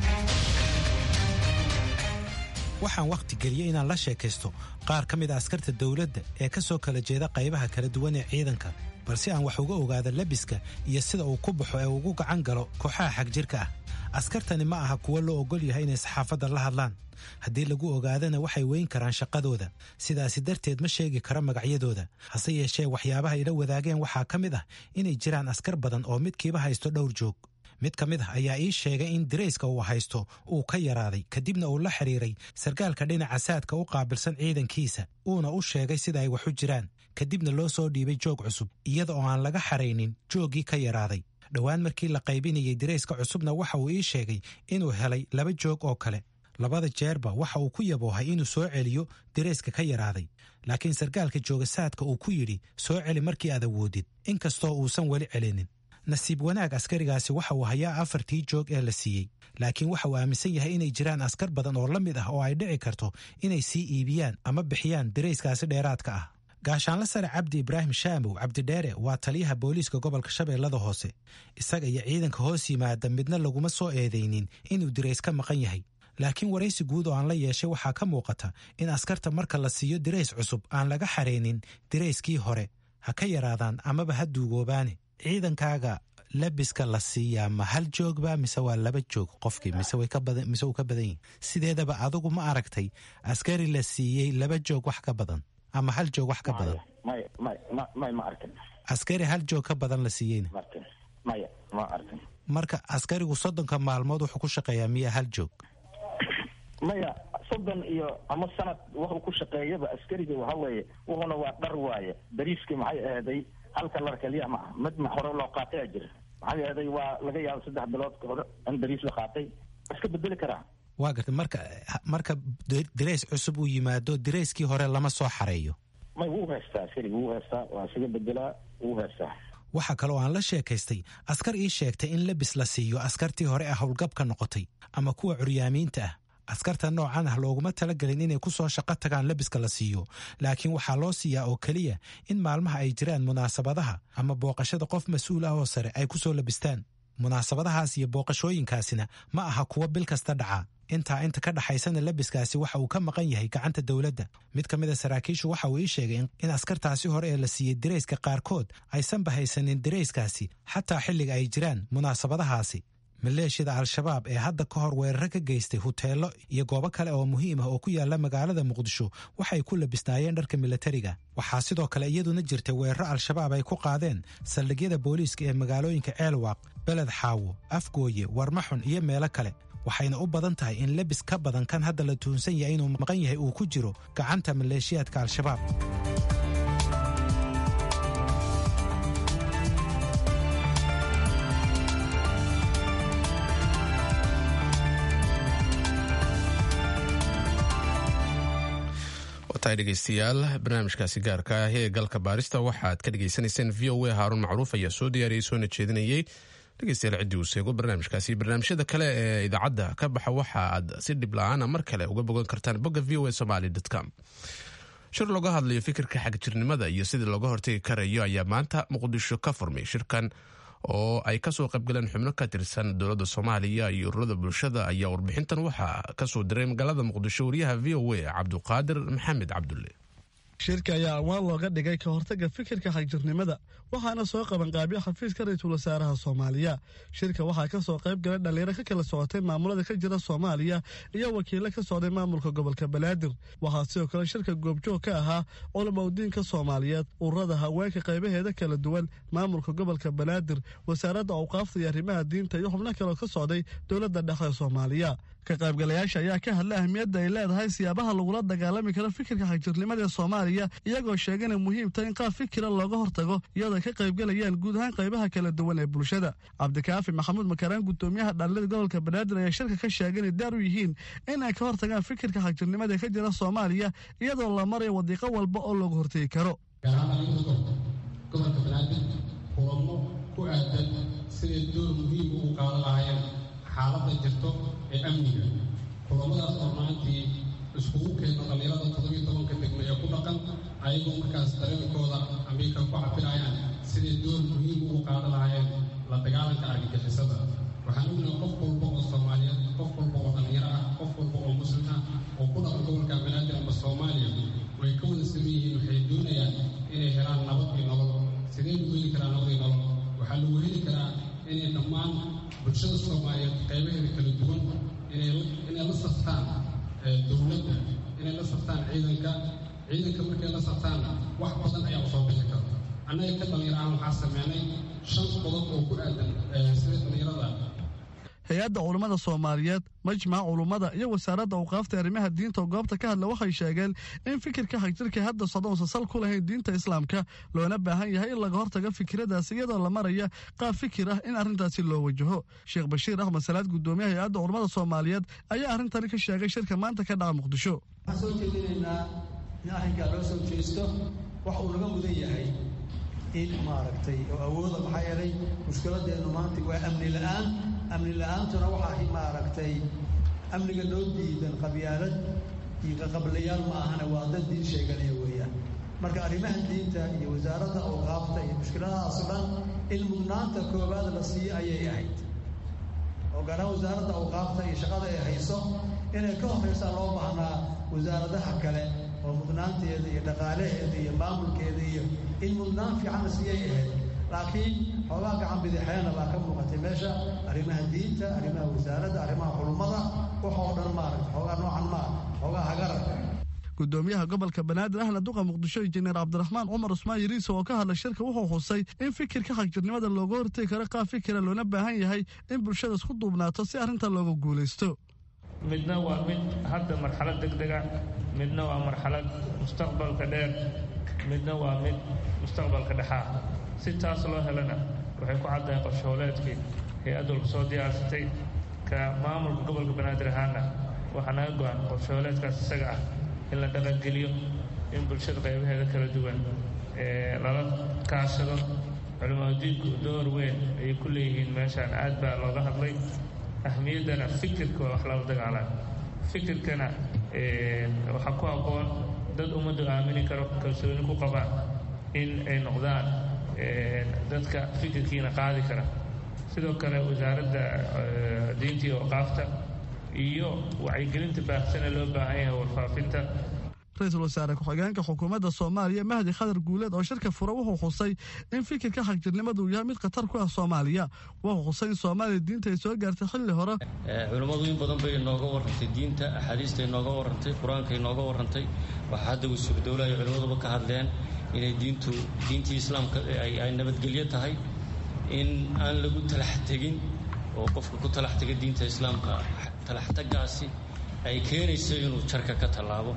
waxaan wakhti geliyey inaan la sheekaysto qaar ka mid a askarta dowladda ee ka soo kala jeeda qaybaha kala duwan ee ciidanka balse aan wax uga ogaada labiska iyo sida uu ku baxo ee ugu gacan galo kooxaha xagjirka ah askartani ma aha kuwo loo ogol yahay inay saxaafadda la hadlaan haddii lagu ogaadana waxay weyn karaan shaqadooda sidaasi darteed ma sheegi karo magacyadooda hase yeeshee waxyaabaha ila wadaageen waxaa ka mid ah inay jiraan askar badan oo midkiiba haysto dhowr joog mid ka mid ah ayaa ii sheegay in dirayska uu haysto uu ka yaraaday kadibna uu la xidhiiray sarkaalka dhinaca saadka u qaabilsan ciidankiisa uuna u sheegay sida ay wax u jiraan kadibna loo soo dhiibay joog cusub iyada oo aan laga xaraynin jooggii ka yaraaday dhowaan markii la qaybinayay dirayska cusubna waxa uu ii sheegay inuu helay laba joog oo kale labada jeerba waxa uu ku yaboohay inuu soo celiyo dirayska ka yaraaday laakiin sarkaalka jooga saadka uu ku yidhi soo celi markii aad awoodid inkastoo uusan weli celinin nasiib wanaag askarigaasi waxa uu hayaa afartii joog ee la siiyey laakiin waxa uu aaminsan yahay inay jiraan askar badan oo la mid ah oo ay dhici karto inay sii iibiyaan ama bixiyaan dirayskaasi dheeraadka ah gaashaanla sare cabdi ibraahim shaamow cabdidheere waa taliyaha booliiska gobolka shabeellada hoose isaga iyo ciidanka hoos yimaada midna laguma soo eedaynin inuu dirays ka maqan yahay laakiin waraysi guud oo aan la yeeshay waxaa ka muuqata in askarta marka la siiyo dirays cusub aan laga xaraynin dirayskii hore ha ka yaraadaan amaba ha duugoobaane ciidankaaga labiska la siiyaa ma hal joogba mise waa laba joog qofkii mise uu ka badan yihin sideedaba adigu ma aragtay askari la siiyey laba joog wax ka badan ama hal joog wax ka badan askari hal joog ka badan la siiyeyna marka askarigu soddonka maalmood wuxuu ku shaqeeyaa miya hal joog maya soddon iyo ama sanad wuxuu ku shaqeeyaba askariga waxa weeye wuxuna waa dhar waaye dariiskii maxay aheeday halka lar keliya ma ah mid ma hore loo qaatay a jira maxay aheeday waa laga yaaba saddex bilood ka hore in dariis la qaatay iska bedeli karaa waa garta marka marka dirays cusub uu yimaado dirayskii hore lama soo xareeyo may wuu haystaa askariga wuu haystaa waa isaga bedelaa wuu haystaa waxaa kaloo aan la sheekaystay askar ii sheegtay in labis la siiyo askartii hore ah howlgabka noqotay ama kuwa curyaamiinta ah askarta noocan ah looguma talagelin inay ku soo shaqo tagaan labiska la siiyo laakiin waxaa loo siiyaa oo keliya in maalmaha ay jiraan munaasabadaha ama booqashada qof mas-uul ah oo sare ay ku soo labistaan munaasabadahaas iyo booqashooyinkaasina ma aha kuwa bil kasta dhaca intaa inta ka dhaxaysana labiskaasi waxa uu ka maqan yahay gacanta dowladda mid ka mid a saraakiishu waxa uu ii sheegay in askartaasi hore ee la siiyey dirayska qaarkood aysanba haysanin dirayskaasi xataa xilliga ay jiraan munaasabadahaasi maleeshiyada al-shabaab ee hadda ka hor weeraro ka geystay huteelo iyo goobo kale oo muhiim ah oo ku yaala magaalada muqdisho waxay ku labisnaayeen dharka milatariga waxaa sidoo kale iyaduna jirtay weeraro al-shabaab ay ku qaadeen saldhigyada booliiska ee magaalooyinka ceelwaaq beled xaawo afgooye warmaxun iyo meelo kale waxayna u badan tahay in lebis ka badan kan hadda la tuhunsan yahay inuu maqan yahay uu ku jiro gacanta maleeshiyaadka al-shabaab tahay dhegeystayaal barnaamijkaasi gaarka ah ee galka baarista waxaad ka dhegeysanayseen v o a haarun macruuf ayaa soo diyaariyey soona jeedinayey dhegeystayaal ciddii uu seego barnaamijkaasi barnaamijyada kale ee idaacadda ka baxa waxa aad si dhib la-aana mar kale uga bogan kartaan bogga v o a somaly com shir looga hadlayo fikirka xagjirnimada iyo sidii looga hortegi karayo ayaa maanta muqdisho ka furmay shirkan oo ay kasoo qaybgaleen xubno ka tirsan dowladda soomaaliya iyo ururada bulshada ayaa warbixintan waxaa kasoo diray magaalada muqdisho wariyaha v o a cabduqaadir maxamed cabdulle shirka ayaa awaan looga dhigay ka hortagga fikirka xagjirnimada waxaana soo qabanqaabiya xafiiska ra-iisul wasaaraha soomaaliya shirka waxaa ka soo qayb galay dhallinyaro ka kala socotay maamulada ka jira soomaaliya iyo wakiilo ka socday maamulka gobolka banaadir waxaa sidoo kale shirka goobjoog ka ahaa culamaudiinka soomaaliyeed ururada haweenka qaybaheeda kala duwan maamulka gobolka banaadir wasaaradda awqaafta iyo arrimaha diinta iyo xubno kaleo ka socday dowladda dhexe soomaaliya ka qaybgalayaasha ayaa ka hadlay ahmiyadda ay leedahay siyaabaha lagula dagaalami karo fikirka xagjirnimada ee soomaaliya iyagoo sheegana muhiim tahay in qaab fikira looga hortago iyadoo ay ka qaybgalayaan guud ahaan qaybaha kala duwan ee bulshada cabdikaafi maxamuud makaraan gudoomiyaha dhalinyada gobolka banaadir ayaa shirka ka sheegay inay daar u yihiin in ay ka hortagaan fikirka xagjirnimada ee ka jira soomaaliya iyadoo la marayo wadiiqo walba oo looga hortegi karo gobolka banaadir kulamo ku aadan siday door muhiim ugu qaadan lahaayeen xaaladda jirto ee amniga kulamadaas oo maantii iskugu keeno dhallinyarada toddobiyo tobanka degmo ee ku dhaqan ayagoo markaas dareenkooda amiirka ku cabirayaan siday door muhiim ugu qaadan lahaayeen la dagaalanka argagixisada waxaan ognahay qof walba oo soomaaliyeed qof walba oo dhallinyaro ah qof walba oo muslim ah oo ku dhaqan gobolka banaadir ama soomaaliya way ka wada saman yihiin waxay doonayaan inay helaan nabad iyo nolol sidee lagu heli karaa nabad iyo nolol waxaa lagu heli karaa inay dhammaan bulshada soomaaliyeed qaybaheeda kala duwan inay la saftaan dowladda inay la saftaan ciidanka ciidanka markay la saftaanna wax badan ayaa usoo bixi karta annaga ka dhallinyaro ahaan waxaa sameynay shan qodob oo ku aadan sida dhallinyarada hay-adda culummada soomaaliyeed majmaca culummada iyo wasaaradda awqaafta arrimaha diinta oo goobta ka hadla waxay sheegeen in fikirka xagjirka hadda socda uusan sal ku lahayn diinta islaamka loona baahan yahay in laga hortago fikiradaas iyadoo la maraya qaab fikir ah in arrintaasi loo wajaho sheekh bashiir axmed salaad gudoomiyaha hay-adda culummada soomaaliyeed ayaa arrintani ka sheegay shirka maanta ka dhaca muqdisho waxaan soo jeedinaynaa in arrinkaa loo soo jeesto wax uu naga mudan yahay in maaragtay oo awooda maxaa yeelay mushkiladeennu maanta waa amni la'aan amni la'aantuna waxaa maaragtay amniga loo diidan qabyaalad iyo qaqablayaal ma ahana waa dad diin sheeganaya weeyaan marka arrimaha diinta iyo wasaaradda awqaafta iyo mushkiladahaas o dhan in mudnaanta koowaad la siiyo ayay ahayd oo gaaraan wasaaradda awqaafta iyo shaqada ay hayso inay ka horraysaa loo baahnaa wasaaradaha kale oo mudnaanteeda iyo dhaqaalaheeda iyo maamulkeeda iyo in mudnaan fiican la siiyay ahayd laakiin xoogaa gacan bidixeena baa ka muuqatay meesha arrimaha diinta arrimaha wasaaradda arrimaha culummada waxoo dhan maaragta xoogaa noocan maa xoogaa hagararka gudoomiyaha gobolka banaadir ahna duqa muqdisho injineer cabdiraxmaan cumar cusmaan yariisa oo ka hadlay shirka wuxuu xusay in fikirka xagjirnimada looga hortegi karo qaab fikira loona baahan yahay in bulshada isku duubnaato si arrintan looga guulaysto midna waa mid hadda marxalad degdega midna waa marxalad mustaqbalka dheer midna waa mid mustaqbalka dhexaa si taas loo helana waxay ku caddahay qorshooleedkii hay-add walba soo diyaarsatay ka maamulka gobolka banaadir ahaana waxaa naga go-an qorshooleedkaas isaga ah in la dhaqangeliyo in bulshada qaybaheeda kala duwan lala kaashado culimaadiinku door weyn ayay ku leeyihiin meeshaan aad baa looga hadlay ahmiyaddana fikirka waa wax lala dagaalaan fikirkana waxaa ku aqoon dad ummaddu aamini karo kalsooni ku qabaan in ay noqdaan dadka fikirkiina qaadi kara sidoo kale wasaaradda diinta iyo awqaafta iyo wacyigelinta baahsana loo baahan yahay warfaafinta ra-iisul wasaare ku-xigeenka xukuumadda soomaaliya mahdi khadar guuleed oo shirka fura wuxuu xusay in fikirka xagjirnimadu uu yahay mid khatar ku ah soomaaliya wuxuu xusay in soomaaliya diinta ay soo gaartay xilli hore culimmadu in badan bay inooga warrantay diinta axaadiista inooga warrantay qur-aanka inooga warrantay waxaa hadda wasuur dowlaha ay culimmaduba ka hadleen inay diintu diintii islaamka ay nabadgelyo tahay in aan lagu talax tegin oo qofka ku talax tega diinta islaamka talaxtagaasi ay keenayso inuu jarka ka tallaabo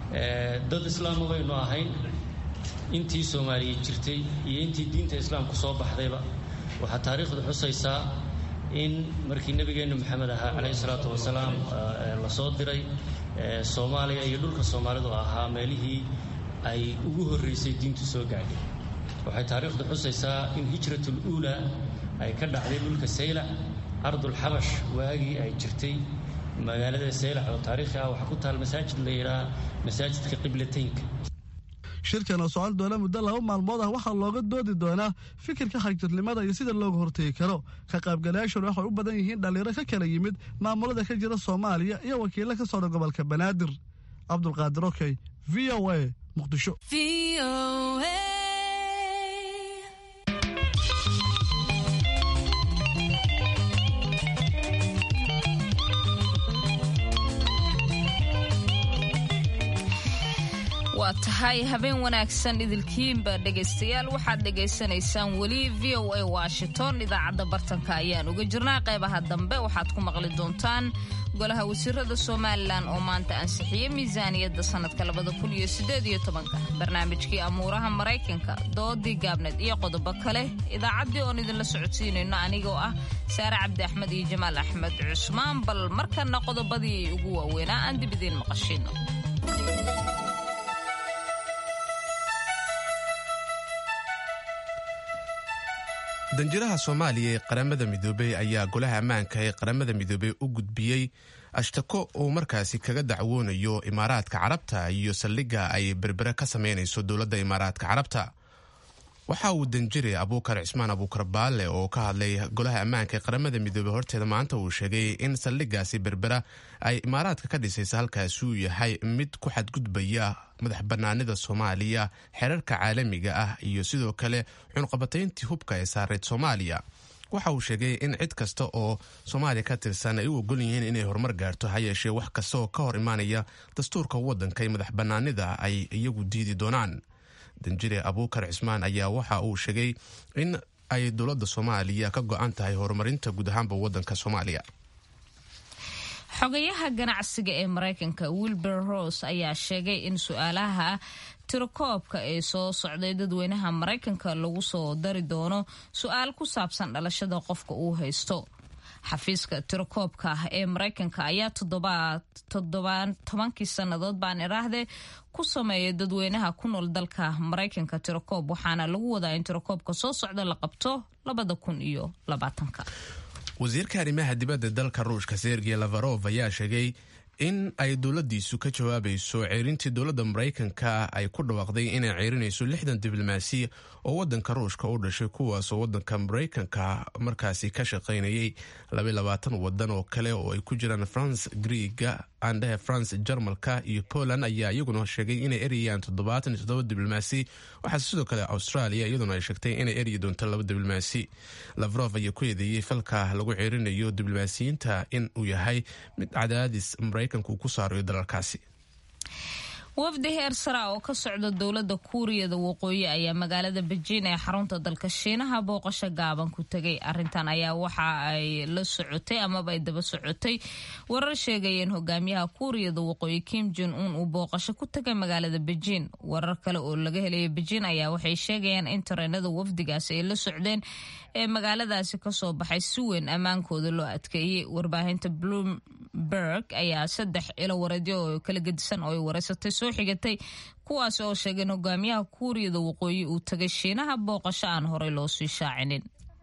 dad islaama baynu ahayn intii soomaaliya jirtay iyo intii diinta islaamku soo baxdayba waxaa taariikhdu xusaysaa in markii nebigeennu maxamed ahaa calayhi salaatu wasalaam la soo diray soomaaliya iyo dhulka soomaalidu ahaa meelihii ay ugu horraysay diintu soo gaadhay waxay taariikhdu xusaysaa in hijratul uulaa ay ka dhacday dhulka saylac ardulxabash waagii ay jirtay magaalada saylac oo taariikhi ah waxaa ku taal masaajid la yidhaha masaajidka qiblataynka shirkan oo socon doona muddo laba maalmood ah waxaa looga doodi doonaa fikirka xagjirnimada iyo sida looga hortegi karo ka qaybgalayaashuna waxay u badan yihiin dhallinyaro ka kala yimid maamulada ka jira soomaaliya iyo wakiilo ka socda gobolka banaadir cabdulqaadir okey v v o a muqdisho waa tahay habeen wanaagsan idilkiinba dhegaystayaal waxaad dhegaysanaysaan weli v o a washington idaacadda bartanka ayaan uga jirnaa qaybaha dambe waxaad ku maqli doontaan golaha wasiirada somalilan oo maanta ansixiyey miisaaniyadda sanadka barnaamijkii amuuraha maraykanka doodii gaabneed iyo qodobo kale idaacaddii oon idinla socodsiinayno anigoo ah saare cabdi axmed iyo jamaal axmed cusmaan bal markana qodobadii ugu waaweynaa aan dib idiin maqashino danjiraha soomaaliya ee qaramada midoobey ayaa golaha ammaanka ee qaramada midoobey u gudbiyey ashtako uu markaasi kaga dacwoonayo imaaraadka carabta iyo saldhigga ay berbere ka sameynayso dowladda imaaraadka carabta waxa uu danjire abuukar cismaan abuukar baalle oo ka hadlay golaha ammaanka ee qaramada midoobey horteeda maanta uu sheegay in saldhiggaasi berbera ay imaaraadka ka dhisaysa halkaasi uu yahay mid ku xadgudbaya madax bannaanida soomaaliya xeerarka caalamiga ah iyo sidoo kale cunqabatayntii hubka ee saareyd soomaaliya waxa uu sheegay in cid kasta oo soomaaliya ka tirsan ay u ogol yihiin inay horumar gaarto ha yeeshee wax kasta oo ka hor imaanaya dastuurka waddanka iyo madax bannaanida ay iyagu diidi doonaan danjire abuukar cismaan ayaa waxa uu sheegay in ay dowladda soomaaliya ka go-an tahay horumarinta guud ahaanba waddanka soomaaliya xogayaha ganacsiga ee maraykanka wilbur rose ayaa sheegay in su-aalaha tirakoobka ee soo socday dadweynaha maraykanka lagu soo dari doono su-aal ku saabsan dhalashada qofka uu haysto xafiiska tirakoobka ah ee maraykanka ayaa tobankii sannadood baan iraahdee ku sameeya dadweynaha ku nool dalka maraykanka tirakoob waxaana lagu wadaa in tirakoobka soo socda la qabto labada kun iyo labaatanka wasiirka arrimaha dibadda dalka ruushka sergey lavarov ayaa sheegay in ay dowladiisu ka jawaabayso ceerintii dowladda maraykanka ay ku dhawaaqday inay ceerinayso lixdan diblomaasi oo wadanka ruushka u dhashay kuwaasoo wadanka maraykanka markaasi ka shaqaynayay labayabaatan wadan oo kale oo ay ku jiraan france griega andhehe france jarmalka iyo poland ayaa iyaguna sheegay inay erayaan toddobaatan iyo toddoba diblomaasi waxaase sidoo kale australia iyaduna ay sheegtay inay eryi doonto laba diblomaasi lavrov ayaa ku eedeeyey falka lagu ceerinayo diblomaasiyiinta in uu yahay mid cadaadis maraykanka uu ku saarayo dalalkaasi wafdi heer sara oo ka socda dowladda kuuriyada waqooyi ayaa magaalada bejiin ee xarunta dalka shiinaha booqasho gaaban ku tegay arintan ayaa waxa ay la socotay amaba ay daba socotay warar sheegayeen hogaamiyaha kuuriyada waqooyi kim jon un uu booqasho ku tegay magaalada bejiin warar kale oo laga helaya bejiin ayaa waxay sheegayaan in tareenada wafdigaasi ay la socdeen ee magaaladaasi kasoo baxay si weyn ammaankooda loo adkeeyey warbaahinta bloomberg ayaa saddex ilo wareedyo oo kala gedisan oo ay wareysatay soo xigatay kuwaas oo sheegeen hogaamiyaha kuuriyada waqooyi uu tagay shiinaha booqasho aan horey loo sii shaacinin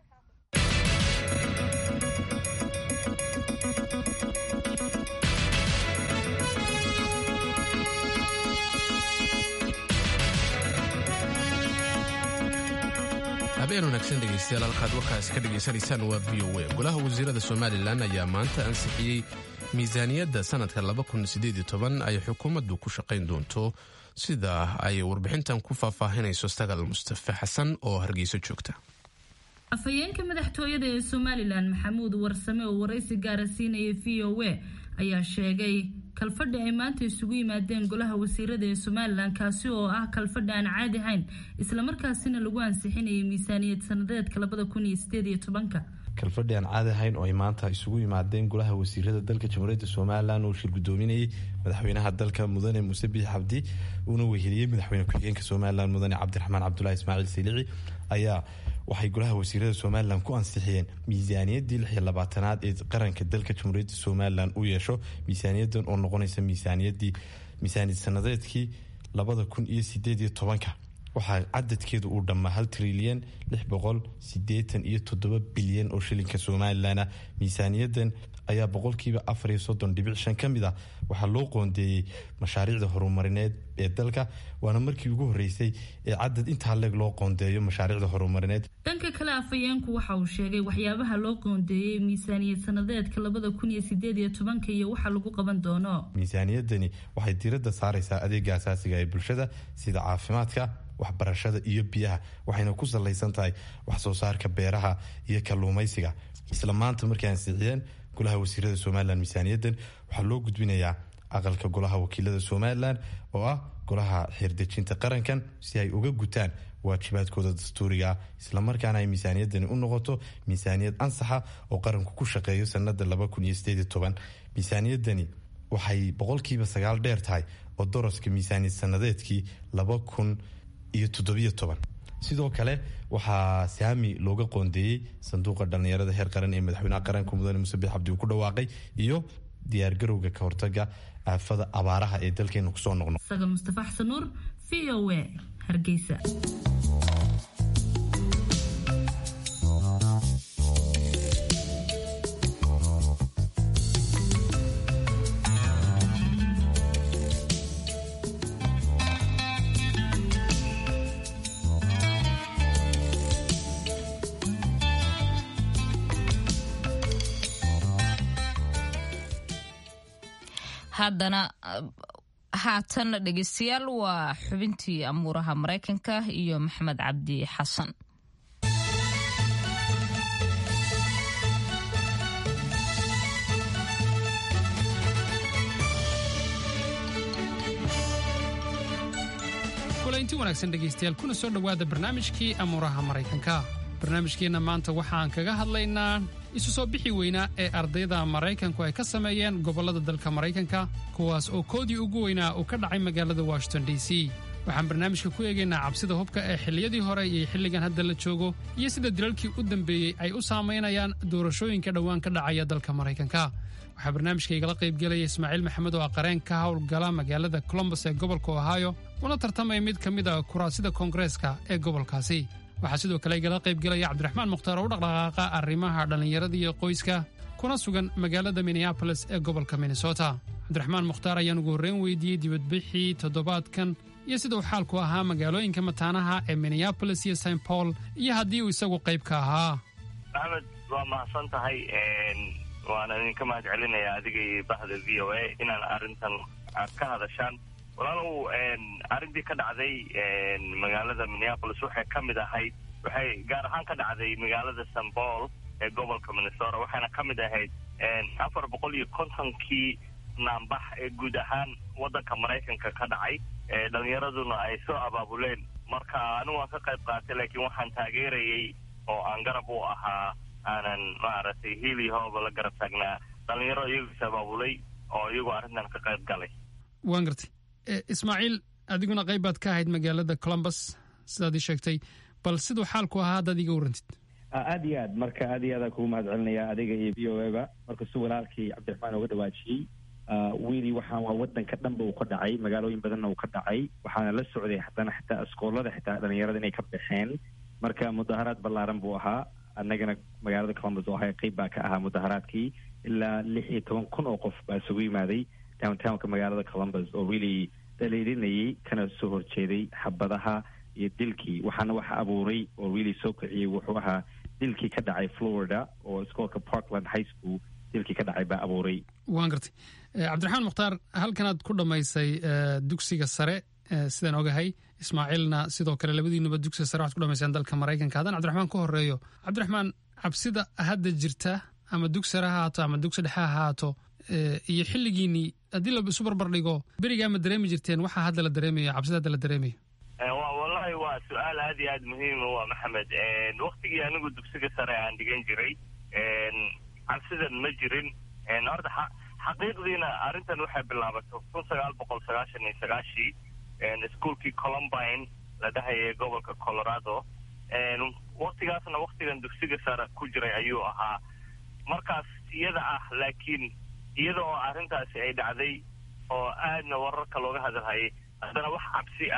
habeen wanaagsan dhegeystayaal halkaad warkaasi ka dhegaysanaysaan waa v o a golaha wasiirada somalilan ayaa maanta ansixiyey miisaaniyadda sanadka ay xukuumaddu ku shaqayn doonto sida ay warbixintan ku faahfaahinayso sagal mustafe xasan oo hargeyso joogta afhayeenka madaxtooyada ee somalilan maxamuud warsame oo waraysi gaara siinaya v o a ayaa sheegay kalfadhi ay maanta isugu yimaadeen golaha wasiirada ee somalilan kaasi oo ah kalfadhi aan caadi ahayn islamarkaasina lagu ansixinayay miisaaniyad sanadeedka labada kun iyo sideed iyo tobanka kalfadhi aan caadi ahayn oo ay maanta isugu yimaadeen golaha wasiirada dalka jamhuuriyadda somalilan uu shir gudoominayay madaxweynaha dalka mudane muuse biix cabdi uuna weheliyey madaxweyne ku-xigeenka somalilan mudane cabdiraxmaan cabdulahi ismaaciil silici ayaa waxay golaha wasiirada somalilan ku ansixiyeen miisaaniyaddii lix iyo labaatanaad ee qaranka dalka jamhuuriyadda somalilan u yeesho miisaaniyadan oo noqonaysa miisaaniyadii miisaaniyad sanadeedkii labada kun iyo sideed iyo tobanka waxaa cadadkeedu uu dhammaa hal trilyan lix boqol sideetan iyo toddoba bilyan oo shilinka somalilan ah miisaaniyadan ayaa boqolkiiba afar iyo soddon dhibic shan ka mid ah waxaa loo qoondeeyey mashaariicda horumarineed ee dalka waana markii ugu horreysay ee cadad intaa leeg loo qoondeeyo mashaariicda horumarineed dhanka kale afhayeenku waxa uu sheegay waxyaabaha loo qoondeeyey miisaaniyad sanadeedka labada kun iyo sideed iyo tobanka iyo waxa lagu qaban doono miisaaniyadani waxay diiradda saaraysaa adeega asaasiga ee bulshada sida caafimaadka waxbarashada iyo biyaha waxayna ku salaysan tahay wax soo saarka beeraha iyo kalluumaysiga isla maanta markii ansixiyeen golaha wasiirada somalilan miisaaniyadan waxaa loo gudbinayaa aqalka golaha wakiilada somalilan oo ah golaha xeerdejinta qarankan si ay uga gutaan waajibaadkooda dastuuriga ah islamarkaana ay miisaaniyadani u noqoto miisaaniyad ansaxa oo qaranku ku shaqeeyo sanada miisaaniyadani waxay boqolkiiba sagaal dheer tahay oo doroska miisaaniyad sanadeedkii sidoo kale waxaa saami looga qoondeeyey sanduuqa dhallinyarada heer qaran ee madaxweynaha qaranka mudane musabix cabdi uu ku dhawaaqay iyo diyaargarowga ka hortaga aafada abaaraha ee dalkeena kusoo noqno sagal mustafa xasan nuur v o a hargeysa haddana haatan dhegeystayaal waa xubintii amuuraha maraykanka iyo maxamed cabdi xasan kulanti wanaagsan dhegaystayaal kuna soo dhowaada barnaamijkii amuuraha maraykanka barnaamijkeenna maanta waxaan kaga hadlaynaa isu soo bixi weynaa ee ardayda maraykanku ay ka sameeyeen gobollada dalka maraykanka kuwaas oo koodii ugu weynaa uu ka dhacay magaalada washington d c waxaan barnaamijka ku eegaynaa cabsida hubka ee xilliyadii hore iyo xilligan hadda la joogo iyo sida dilalkii u dambeeyey ay u saamaynayaan doorashooyinka dhowaan ka dhacaya dalka maraykanka waxaa barnaamijka igala qaybgelaya ismaaciil maxamed oo aqareen ka howlgala magaalada colombos ee gobolka ohio una tartamaya mid ka mid a kuraasida koongareeska ee gobolkaasi waxaa sidoo kale igala qaybgelaya cabdiraxmaan mukhtaar oo u dhaqdhaqaaqa arrimaha dhallinyarada iyo qoyska kuna sugan magaalada minneabolis ee gobolka minnesota cabdiraxmaan mukhtaar ayaan ugu horreyn weydiiyey dibadbixii toddobaadkan iyo sida uu xaalku ahaa magaalooyinka mataanaha ee minneabolis iyo st paul iyo haddii uu isagu qayb ka ahaa axmed waa mahadsan tahay waana idinka mahad celinaya adiga iyo bahda v o a inaan arrintan aad ka hadashaan walaalow arrintii ka dhacday magaalada minneapolis waxay ka mid ahayd waxay gaar ahaan ka dhacday magaalada st paul ee gobolka minnesota waxayna ka mid ahayd afar boqol iyo kontonkii naambax ee guud ahaan waddanka maraykanka ka dhacay dhalinyaraduna ay soo abaabuleen marka anigu waan ka qayb qaatay laakiin waxaan taageerayay oo aan garab u ahaa aanan maaragtay hiili hooba la garab taagnaa dhalinyaro iyagu is abaabulay oo iyagu arrintan ka qayb galay waan gartay ismaaciil adiguna qayb baad ka ahayd magaalada colombus sidaad ii sheegtay bal siduu xaalku ahaa haddaad iga warrantid aad iyo aad marka aad iyo aadaan kugu mahad celinaya adiga iyo v o eba markasuu walaalkii cabdiraxmaan uga dhawaajiyey wiili waxaan waa wadanka dhanba uu ka dhacay magaalooyin badanna uu ka dhacay waxaana la socday haddana xitaa iskoolada xitaa dhalinyarada inay ka baxeen marka mudaharaad ballaaran buu ahaa annagana magaalada columbus oo ahay qayb baa ka ahaa mudaharaadkii ilaa lix iyo toban kun oo qof baa isugu yimaaday downtownka magaalada columbus oo really dhaliilinayay kana soo horjeeday xabadaha iyo dilkii waxaana waxa abuuray oo really soo kiciyey wuxuu ahaa dilkii ka dhacay florida oo iskoolka parkland high school dilkii ka dhacay baa abuuray waan gartay cabdiraxmaan mukhtaar halkanaad ku dhammaysay dugsiga sare sidaan ogahay ismaaciilna sidoo kale labadiinuba dugsiga sare waxad ku dhamayseen dalka maraykanka haddaan cabdiraxmaan ku horeeyo cabdiraxmaan cabsida hadda jirta ama dug sare ha haato ama dugsi dhexe ha haato iyo xilligiinii haddii la isu barbar dhigo berigaa ma dareemi jirteen waxaa hadda la dareemayo cabsida hadda la dareemayo wallahi waa su-aal aad iyo aad muhiima waa maxamed waktigii anigu dugsiga sare aan dhigan jiray cabsidan ma jirin horta xaqiiqdiina arrintan waxay bilaabatay kun sagaal boqol sagaashan iyo sagaashii iskuolkii colombine la dhahayay gobolka colorado waktigaasna waktigan dugsiga sare ku jiray ayuu ahaa markaas iyada ah laakiin iyada oo arrintaasi ay dhacday oo aadna wararka looga hadalhayay haddana wax cabsi ah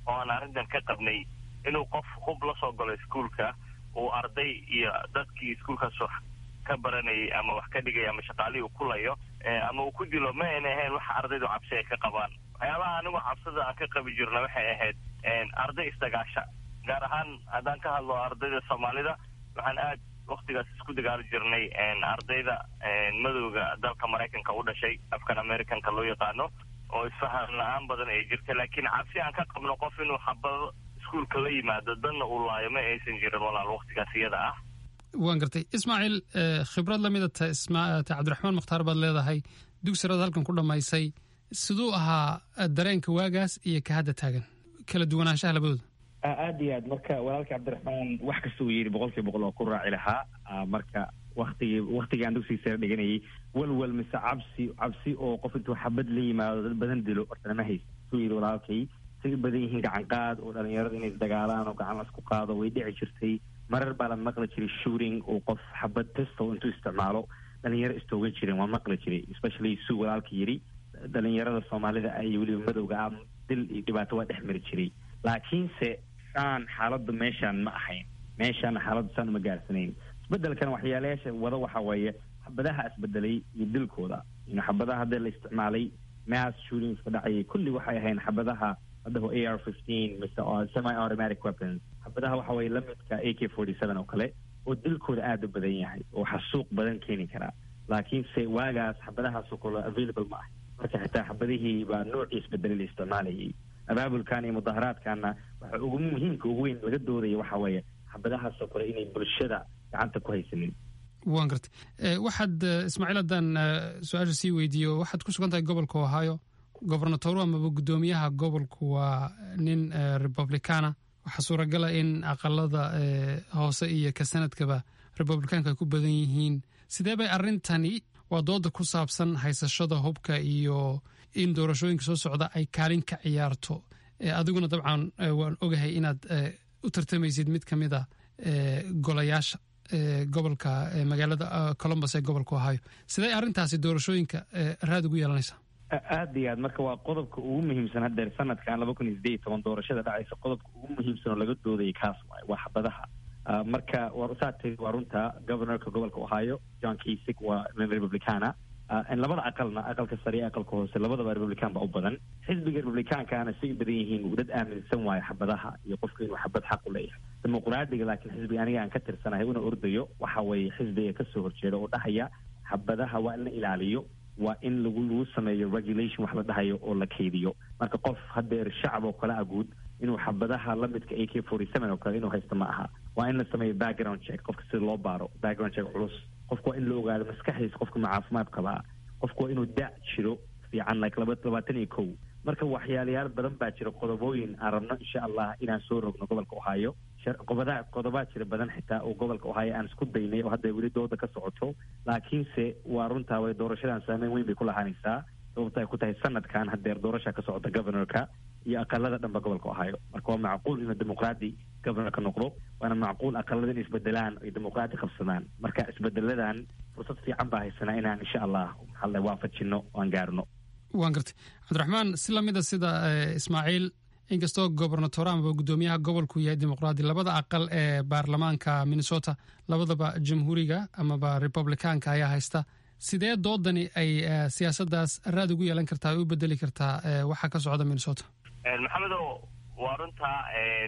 oo aan arrintan ka qabnay inuu qof hub la soo galo iskuolka uu arday iyo dadkii iskuolkaas wax ka baranayay ama wax ka dhigay ama shaqaalihii uu kulayo ama uu ku dilo ma ayna ahayn waxa ardaydu cabsi ay ka qabaan waxyaabaha anigu cabsida aan ka qabi jirna waxay ahayd arday isdagaasha gaar ahaan haddaan ka hadlo ardayda soomaalida waxaan aad waktigaas isku dagaali jirnay ardayda madowga dalka maraykanka u dhashay afkan americanka loo yaqaano oo isfahan la-aan badan ay jirta laakiin cabsi aan ka qabno qof inuu xabado iskuolka la yimaado danna uu laayo ma aysan jirin walaal waktigaas iyada ah waan gartay ismaaciil khibrad lamida ta ta cabdiraxmaan mukhtaar baad leedahay dugsirada halkan ku dhammaysay siduu ahaa dareenka waagaas iyo ka hadda taagan kala duwanaanshaha labadooda aada iyo aad marka walaalka cabdiraxmaan wax kasta uu yidhi boqol kiiba boqol oo ku raaci lahaa marka waktigii waktigii aan dugsiga sare dhiganayay walwal mise cabsi cabsi oo qof intuu xabad la yimaado dad badan dilo horta nama haysa suu yidhi walaalkay say u badan yihiin gacan qaad oo dhalinyarada inay isdagaalaan oo gacan lasku qaado way dhici jirtay marar baa la maqli jiray shooting oo qof xabad pistow intuu isticmaalo dhalinyaro istoogan jireen waa maqli jiray especially suu walaalka yidhi dhalinyarada soomaalida iyo weliba madowga ah dil iyo dhibaato waa dhex mari jiray laakiinse saan xaaladdu meeshaan ma ahayn meeshaan xaaladdu saan uma gaarsanayn isbedelkan waxyaalayaasha wada waxa weeye xabadaha isbedelay iyo dilkooda in xabadaha hadda la isticmaalay mass shootings ka dhacayay kulli waxay ahayn xabadaha haddaho a r fifteen mise semi automatic weapons xabadaha waxa weeye lamidka a k forty seven oo kale oo dilkooda aada u badan yahay oo xasuuq badan keeni karaa laakiinse waagaas xabadahaasoo kale available ma ah marka xitaa xabadihii baa noocii isbedelay la isticmaalayay abaabulkan iyo mudaharaadkanna waxa ugu muhiimka ugu weyn laga doodaya waxa weeye xabadahaasoo kale inay bulshada gacanta ku haysanin waan gartay waxaad ismaaciil haddaan su-aasha sii weydiiyo waxaad ku sugan tahay gobolka ohio gobernatoru amaba guddoomiyaha gobolku waa nin republicana waxaa suuragala in aqalada hoose iyo ka sanadkaba republicaanka ay ku badan yihiin sidee bay arrintani waa dooda ku saabsan haysashada hubka iyo in doorashooyinka soo socda ay kaalin ka ciyaarto adiguna dabcan waan ogahay inaad u tartamaysid mid ka mid a golayaasha gobolka magaalada colombus ee gobolka ohio sidee arrintaasi doorashooyinka raad ugu yeelanaysaa aada iyo aad marka waa qodobka ugu muhiimsan haddeer sanadkan laba kun iyo sideed iyo toban doorashada dhacaysa qodobka ugu muhiimsan oo laga doodayay kaas waay waa xabadaha marka saa tiri waa runta governorka gobolka ohio john kasig waa nin republicana labada aqalna aqalka sare iyo aqalka hoose labadaba republican ba u badan xisbiga republicankana say u badan yihiin dad aaminsan waayo xabadaha iyo qofka inuu xabad xaq u leeyahay dimuqraadiga laakiin xisbiga aniga aan ka tirsanahay una ordayo waxa weeye xisbiga kasoo horjeeda oo dhahaya xabadaha waa in la ilaaliyo waa in lagu lagu sameeyo regulation wax la dhahayo oo la kaydiyo marka qof hadeer shacab oo kale ah guud inuu xabadaha lamidka a k forty seven oo kale inuu haysto ma aha waa in la sameeyo background check qofka sida loo baaro background check culus qofka waa in la ogaado maskaxdiisa qofka ma caafimaad qabaa qofka waa inuu da jiro fiican like laba labaatan iyo kow marka waxyaalayaal badan baa jira qodobooyin aan rabno insha allah inaan soo rogno gobolka ohio qodoba qodobaa jira badan xitaa oo gobolka ohio aan isku daynay oo hadda weli dooda ka socoto laakiinse waa runtaa way doorashadan saameyn weyn bay ku lahaanaysaa sababta ay ku tahay sanadkan hadeer doorasha ka socota governorka iyo aqalada dhanba gobolka ohio marka waa macquul inuu dimuqraadi governorka noqdo waana macquul aqalada in isbedelaan ay dimuqraadi qabsadaan marka isbedeladan fursad fiican baa haysanaa inaan insha allah maxaa waafajino oo aan gaarno waan gartay cabdiraxmaan si lamida sida ismaaciil inkastoo gobernator amaba guddoomiyaha gobolku yahay dimuqraadi labada aqal ee baarlamaanka minnesota labadaba jamhuuriga amaba republicaanka ayaa haysta sidee doodani ay siyaasaddaas raad ugu yeelan kartaa ay u bedeli kartaa waxa ka socda minnesota maxamedo waa runtaa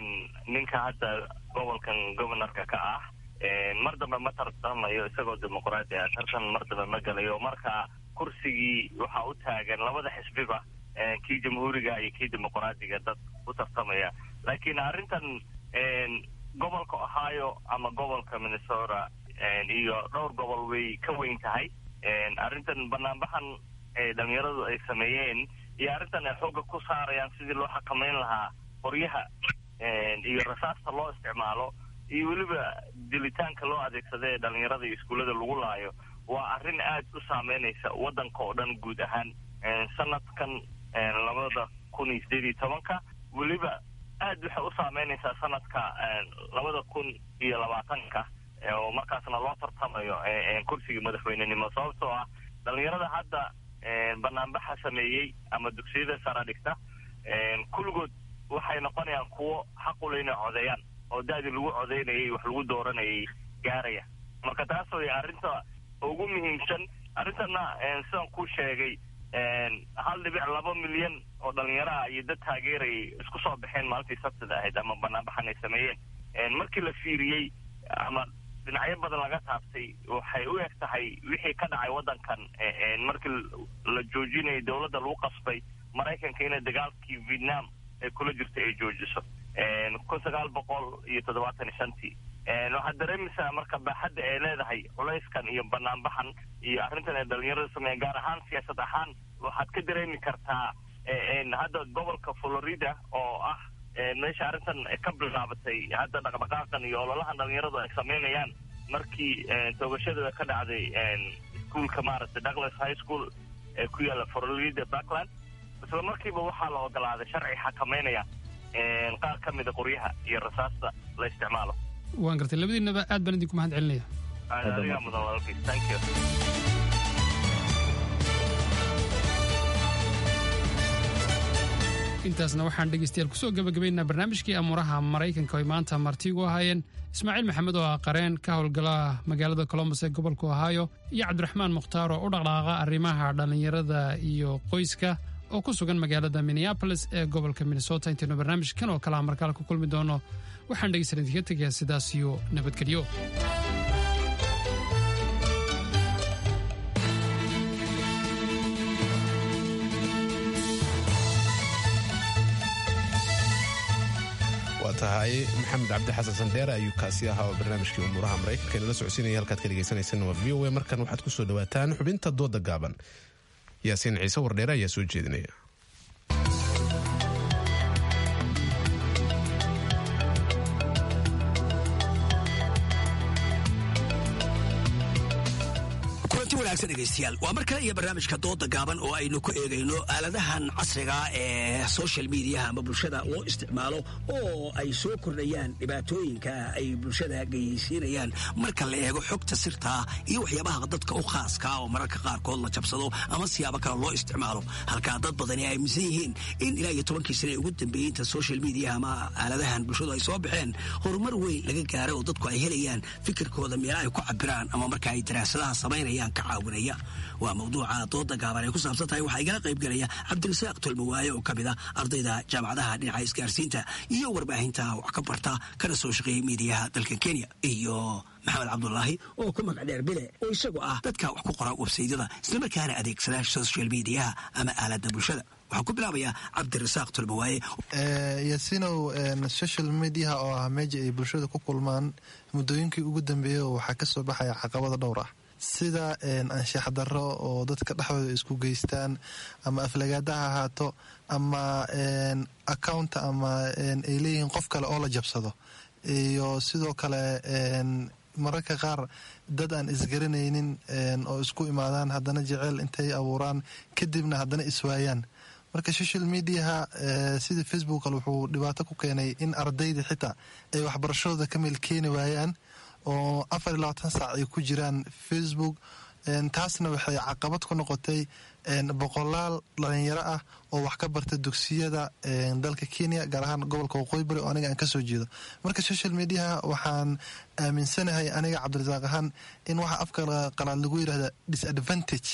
ninka hadda gobolkan governorka ka ah mar dambe ma tartamayo isagoo dimuqraadi ah tartan mar dambe ma galayo marka kursigii waxaa u taagan labada xisbiba kii jamhuuriga iyo kii dimuqraadiga dad u tartamaya laakiin arrintan gobolka ohio ama gobolka minnesota iyo dhowr gobol way ka weyn tahay arrintan banaanbaxan dhalinyaradu ay sameeyeen iyo arrintan ay xoogga ku saarayaan sidii loo xakamayn lahaa qoryaha iyo rasaasta loo isticmaalo iyo weliba dilitaanka loo adeegsada ee dhalinyarada iyo iskuullada lagu laayo waa arrin aad u saameynaysa waddanka oo dhan guud ahaan sanadkan labada kun iyo sideed iyo tobanka weliba aad waxay u saameynaysaa sanadka labada kun iyo labaatanka oo markaasna loo tartamayo kursigii madaxweynenimo sababtoo ah dhalinyarada hadda banaanbaxa sameeyey ama dugsiyada sara dhigta kulligood waxay noqonayaan kuwo xaqule inay codeeyaan oo da-dii lagu codeynayay wax lagu dooranayay gaaraya marka taas way arrinta ugu muhiimsan arrintana sidaan ku sheegay hal dhibic laba milyan oo dhalinyaraha iyo dad taageerayay isku soo baxeen maalintii sabtida ahayd ama banaanbaxan ay sameeyeen markii la fiiriyey ama dhinacyo badan laga taabtay waxay u eg tahay wixii ka dhacay waddankan markii la joojinayay dowladda lagu qasbay maraykanka inay dagaalkii vietnam ee kula jirta ay joojiso kun sagaal boqol iyo toddobaatan iyo shantii waxaad dareemaysaa marka baaxadda ay leedahay culayskan iyo banaanbaxan iyo arrintan ay dhalinyarada sameeyeen gaar ahaan siyaasad ahaan waxaad ka dareemi kartaa hadda gobolka florida oo ah meesha arrintan ka bilaabatay hadda dhaqdhaqaaqan iyo ololahan dhalinyaradu ay sameynayaan markii toogashada ka dhacday iskuolka maaragtay douglas high school ee ku yaalla florida backland isla markiiba waxaa la ogolaaday sharci xakameynaya qaar ka mida qoryaha iyo rasaasta la isticmaalo waan gartay labadiinaba aad baan idinku mahad celinaya adigaa mudan walaalkiis thank you intaasna waxaan dhegaystayaal kusoo gabagabaynaa barnaamijkii amuuraha maraykanka oo ay maanta martigu ahaayeen ismaaciil maxamed oo ah qareen ka howlgala magaalada colombos ee gobolka ohaayo iyo cabdiraxmaan mukhtaar oo u dhaqdhaaqa arrimaha dhallinyarada iyo qoyska oo ku sugan magaalada minneabolis ee gobolka minnesota intaynu barnaamijkan oo kalea markaale ku kulmi doono waxaan dhegaysan idinka tegayaa sidaas iyo nabadgelyo waa tahay maxamed cabdi xasan sandheere ayuu kaasi ahaa oo barnaamijkii umuuraha maraykanka inala socodsiinaya halkaad ka dhegaysanaysan waa v o a markan waxaad ku soo dhawaataan xubinta dooda gaaban yaasiin ciise wardheere ayaa soo jeedinaya degeystayaal waa mar kale iyo barnaamijka dooda gaaban oo aynu ku eegayno aaladahan casriga ee social mediaha ama bulshada loo isticmaalo oo ay soo kordhayaan dhibaatooyinka ay bulshada geysiinayaan marka la eego xogta sirtaa iyo waxyaabaha dadka u khaaska oo mararka qaarkood la jabsado ama siyaabo kale loo isticmaalo halkaa dad badani ay aaminsan yihiin in ilaa iyo tobankii sane ugu dambeeyey inta social mediaha ama aaladahan bulshadu ay soo baxeen horumar weyn laga gaaro oo dadku ay helayaan fikirkooda meela ay ku cabiraan ama marka ay daraasadaha samaynayaan ka caawinaya waa mawduuca dooda gaaban ay ku saabsan tahay waxaa igala qayb gelaya cabdirasaaq tolmawaaye oo ka mid a ardayda jaamacadaha dhinaca isgaarsiinta iyo warbaahinta wax ka barta kana soo shaqeeyay miidiyaha dalka kenya iyo maxamed cabdulaahi oo ku magac dheer bile oo isagu ah dadka wax ku qora websaydyada islamarkaana adeegsada social mediaha ama aalada bulshada waxaan ku bilaabayaa cabdirasaaq tolmawaaye yasinow social mediaha oo ah meeja ay bulshada ku kulmaan muddooyinkii ugu dambeeyey waxaa kasoo baxaya caqabada dhowr ah sida anshax darro oo dadka dhexdooda isku geystaan ama aflagaada ha ahaato ama accounta ama ay leeyihiin qof kale oo la jabsado iyo sidoo kale mararka qaar dad aan isgaranaynin oo isku imaadaan haddana jeceyl intay abuuraan kadibna haddana iswaayaan marka social mediaha sida facebook kale wuxuu dhibaato ku keenay in ardayda xitaa ay waxbarashadooda ka meel keeni waayaan oo afar iyo labaatan saac ay ku jiraan facebook taasna waxay caqabad ku noqotay boqolaal dhalinyaro ah oo wax ka barta dugsiyada dalka kenya gaar ahaan gobolka waqooyi bari oo aniga aan kasoo jeedo marka social mediaha waxaan aaminsanahay aniga cabdirasaaq ahaan in waxa afka qalaad lagu yidhahda disadvantage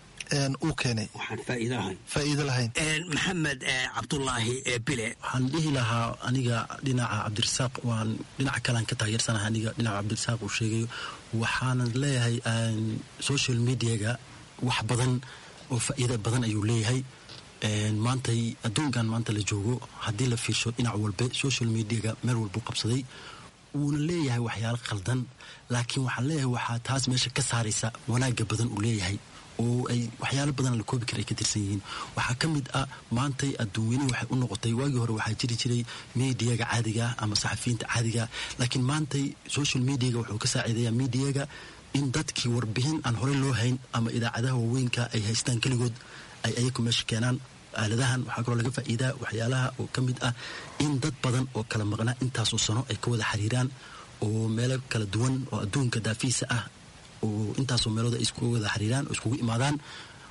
uu keenay faa'iido lahayn maxamed cabdulaahi bile waxaan dhihi lahaa aniga dhinaca cabdirasaaq waan dhinaca kalean ka taageersanahay aniga dhinaca cabdirasaaq uu sheegayo waxaanan leeyahay social mediaga wax badan oo faa'iida badan ayuu leeyahay maantay adduunkan maanta la joogo haddii la fiirsho dhinac walbe social mediaga meel walbuu qabsaday wuuna leeyahay waxyaalo khaldan laakiin waxaan leeyahay waxaa taas meesha ka saaraysa wanaagga badan uu leeyahay oo ay waxyaalo badan la koobi kara ay ka tirsan yihiin waxaa ka mid ah maantay adduunweynihi waxay u noqotay waagii hore waxaa jiri jiray mediaga caadiga ama saxafiyiinta caadiga laakiin maantay social mediaga wuxuu ka saaciidayaa mediaga in dadkii warbixin aan horey loo hayn ama idaacadaha waaweynka ay haystaan keligood ay ayaku meesha keenaan aaladahan waxaa kaloo laga faa'iidaa waxyaalaha oo ka mid ah in dad badan oo kala maqnaa intaasoo sano ay ka wada xiriiraan oo meelo kala duwan oo adduunka daafiisa ah oo intaasoo meelooda ay iskugu wada xiriiraan oo iskugu imaadaan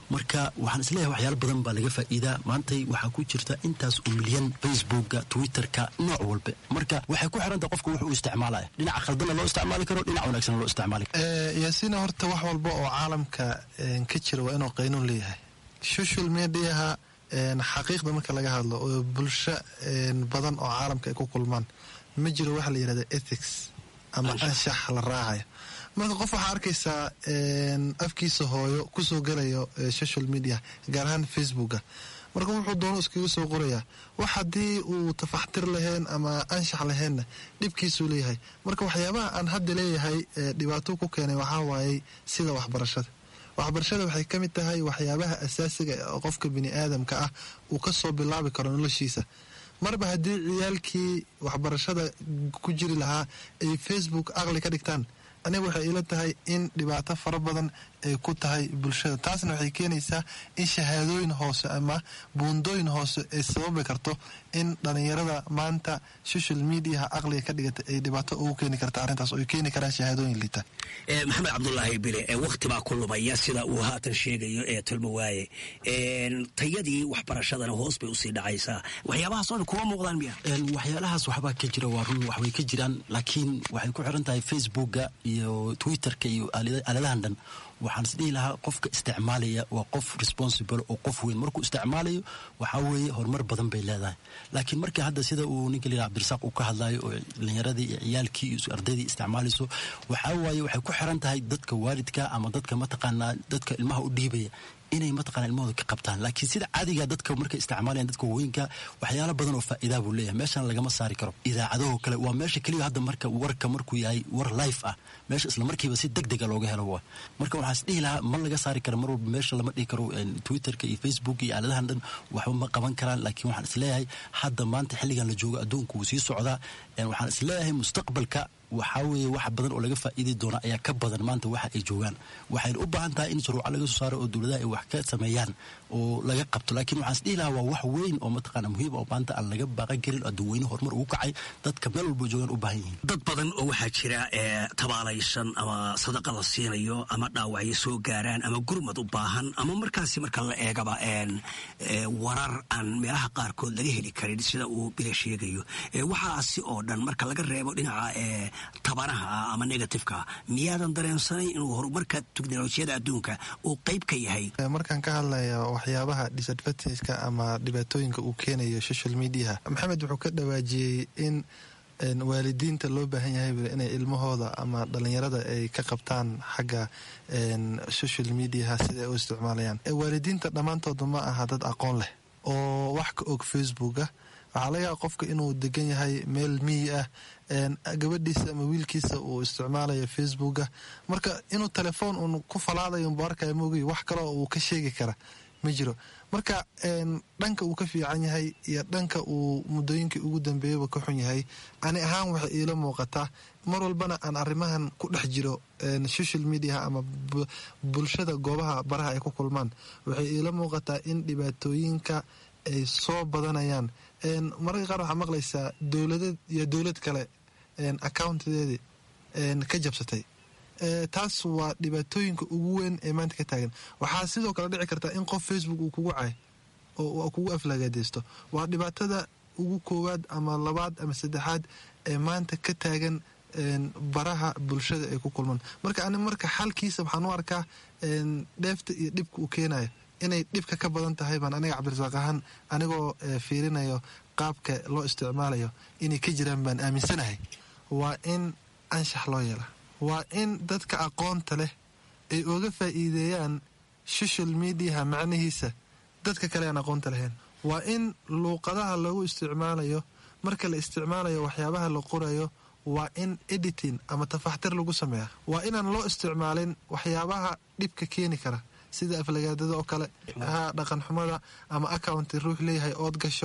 marka waxaan isleeyahay waxyaalo badan baa laga faa'iidaa maantay waxaa ku jirta intaas oo milyan facebooka twitterka nooc walba marka waxay ku xirantaha qofka wuxuu isticmaalaya dhinaca khaldana loo isticmaali karo dhinac wanaagsan loo isticmaali karo yaasiina horta wax walba oo caalamka ka jira waa inuu qaynuun leeyahay social mediaha xaqiiqda marka laga hadlo oo bulsho badan oo caalamka ay ku kulmaan ma jiro waxa la yidhahda ethics ama anshax la raacayo marka qof waxaa arkaysaa afkiisa hooyo kusoo galayo social media gaar ahaan facebooka marka wuxuu doono iskaga soo qorayaa wax haddii uu tafaxtir lahayn ama anshax lahaynna dhibkiisuu leeyahay marka waxyaabaha aan hadda leeyahay dhibaato ku keenay waxaa waayey sida waxbarashada waxbarashada waxay ka mid tahay waxyaabaha asaasiga oo qofka bini aadamka ah uu ka soo bilaabi karo noloshiisa marba haddii ciyaalkii waxbarashada ku jiri lahaa ay facebook aqli ka dhigtaan aniga waxay ila tahay in dhibaato fara badan ay ku tahay bulshada taasna waxay keenaysaa in shahaadooyin hoose ama buundooyin hoose ay sababi karto in dhalinyarada maanta social mediaha aqliga ka dhigata ay dhibaato ugu keeni karta arrintaas oo ay keeni karaan shahaadooyin liita maxamed cabdulaahi bile wakhti baa ku lumaya sida uu haatan sheegayo ee tulmo waaye tayadii waxbarashadana hoos bay usii dhacaysaa waxyaabahaas oo dhan kuma muuqdaan miya waxyaalahaas waxbaa ka jira waa run waxbay ka jiraan laakiin waxay ku xiran tahay facebooka iyo twitterka iyo aaladahan dhan waxaan isdhihi lahaa qofka isticmaalaya waa qof responsible oo qof weyn markuu isticmaalayo waxaa weeye horumar badan bay leedahay laakiin markii hadda sida uu ninka layidhaha cabdirasaaq uu ka hadlayo oo dhalinyaradii iyo ciyaalkii iyo ardaydii isticmaalayso waxaa waaye waxay ku xiran tahay dadka waalidka ama dadka mataqaanaa dadka ilmaha u dhiibaya inay mataqana ilmahooda ka qabtaan laakiin sida caadiga dadka markay isticmaalayan dadka waaweynka waxyaalo badan oo faa'iidaa buu leeyahay meeshan lagama saari karo idaacadahoo kale waa meesha keliya hadda marka warka markuu yahay war life ah meesha isla markiiba si deg dega looga helo waa marka waxaan is dhihi lahaa ma laga saari karo mar walba meesha lama dhihi karo twitterka iyo facebook iyo aaladahan dhan waxba ma qaban karaan laakiin waxaan isleeyahay hadda maanta xilligan la joogo adduunka wuu sii socdaa waxaan isleeyahay mustaqbalka waxaa weeye wax badan oo laga faa'iidi doona ayaa ka badan maanta waxa ay joogaan waxayna u baahan tahay in shuruuca laga soo saaro oo dowladaha ay wax ka sameeyaan oo laga qabto laakiin waxaan isdhihi lahaa waa wax weyn oo mataqaana muhiim oo maanta aan laga baaqan karin oo dadweyne horumar ugu kacay dadka meel walba joogaan u baahan yihiin dad badan oo waxaa jira ee tabaalaysan ama sadaqa la siinayo ama dhaawacyo soo gaaraan ama gurmad u baahan ama markaasi marka la eegaba warar aan meelaha qaarkood laga heli karin sida uu bila sheegayo waxaasi oo dhan marka laga reebo dhinaca tabanaha ah ama negatifeka miyaadan dareensanayn inuu horumarka teknolojiyada adduunka uu qayb ka yahay markaan ka hadlaya waxyaabaha disadvantageka ama dhibaatooyinka uu keenayo social mediaha maxamed wuxuu ka dhawaajiyey in waalidiinta loo baahan yahay inay ilmahooda ama dhalinyarada ay ka qabtaan xagga social mediaha sida ay u isticmaalayaan waalidiinta dhammaantooda ma aha dad aqoon leh oo wax ka og facebooka waxaa laga yaaba qofka inuu degan yahay meel miyi ah gabadhiisa ama wiilkiisa uu isticmaalayo facebooka marka inuu telefoon uun ku falaadayo unbu arkaya moogay wax kaloo uu ka sheegi kara ma jiro marka dhanka uu ka fiican yahay iyo dhanka uu muddooyinkii ugu dambeeyaba ka xun yahay ani ahaan waxay iila muuqataa mar walbana aan arrimahan ku dhex jiro social mediaha ama bulshada goobaha baraha ay ku kulmaan waxay iila muuqataa in dhibaatooyinka ay soo badanayaan mararka qaar waxaa maqlaysaa dowladad iyo dowlad kale accountadeedii ka jabsatay taas waa dhibaatooyinka ugu weyn ee maanta ka taagan waxaa sidoo kale dhici kartaa in qof facebook uu kugu cay oo kugu aflagaadeysto waa dhibaatada ugu koowaad ama labaad ama saddexaad ee maanta ka taagan baraha bulshada ay ku kulmaan marka ani marka xalkiisa waxaan u arkaa dheefta iyo dhibka uu keenayo inay dhibka ka badan tahay baan aniga cabdirasaaq ahaan anigoo fiirinayo qaabka loo isticmaalayo inay ka jiraan baan aaminsanahay waa in anshax loo yeela waa in dadka aqoonta leh ay oga faa'iideeyaan social mediaha macnihiisa dadka kale aan aqoonta lahayn waa in luuqadaha lagu isticmaalayo marka la isticmaalayo waxyaabaha la qorayo waa in editing ama tafaxtir lagu sameeya waa inaan loo isticmaalin waxyaabaha dhibka keeni kara sida aflagaadada oo kale ha dhaqan xumada ama accounti ruux leeyahay ood gasho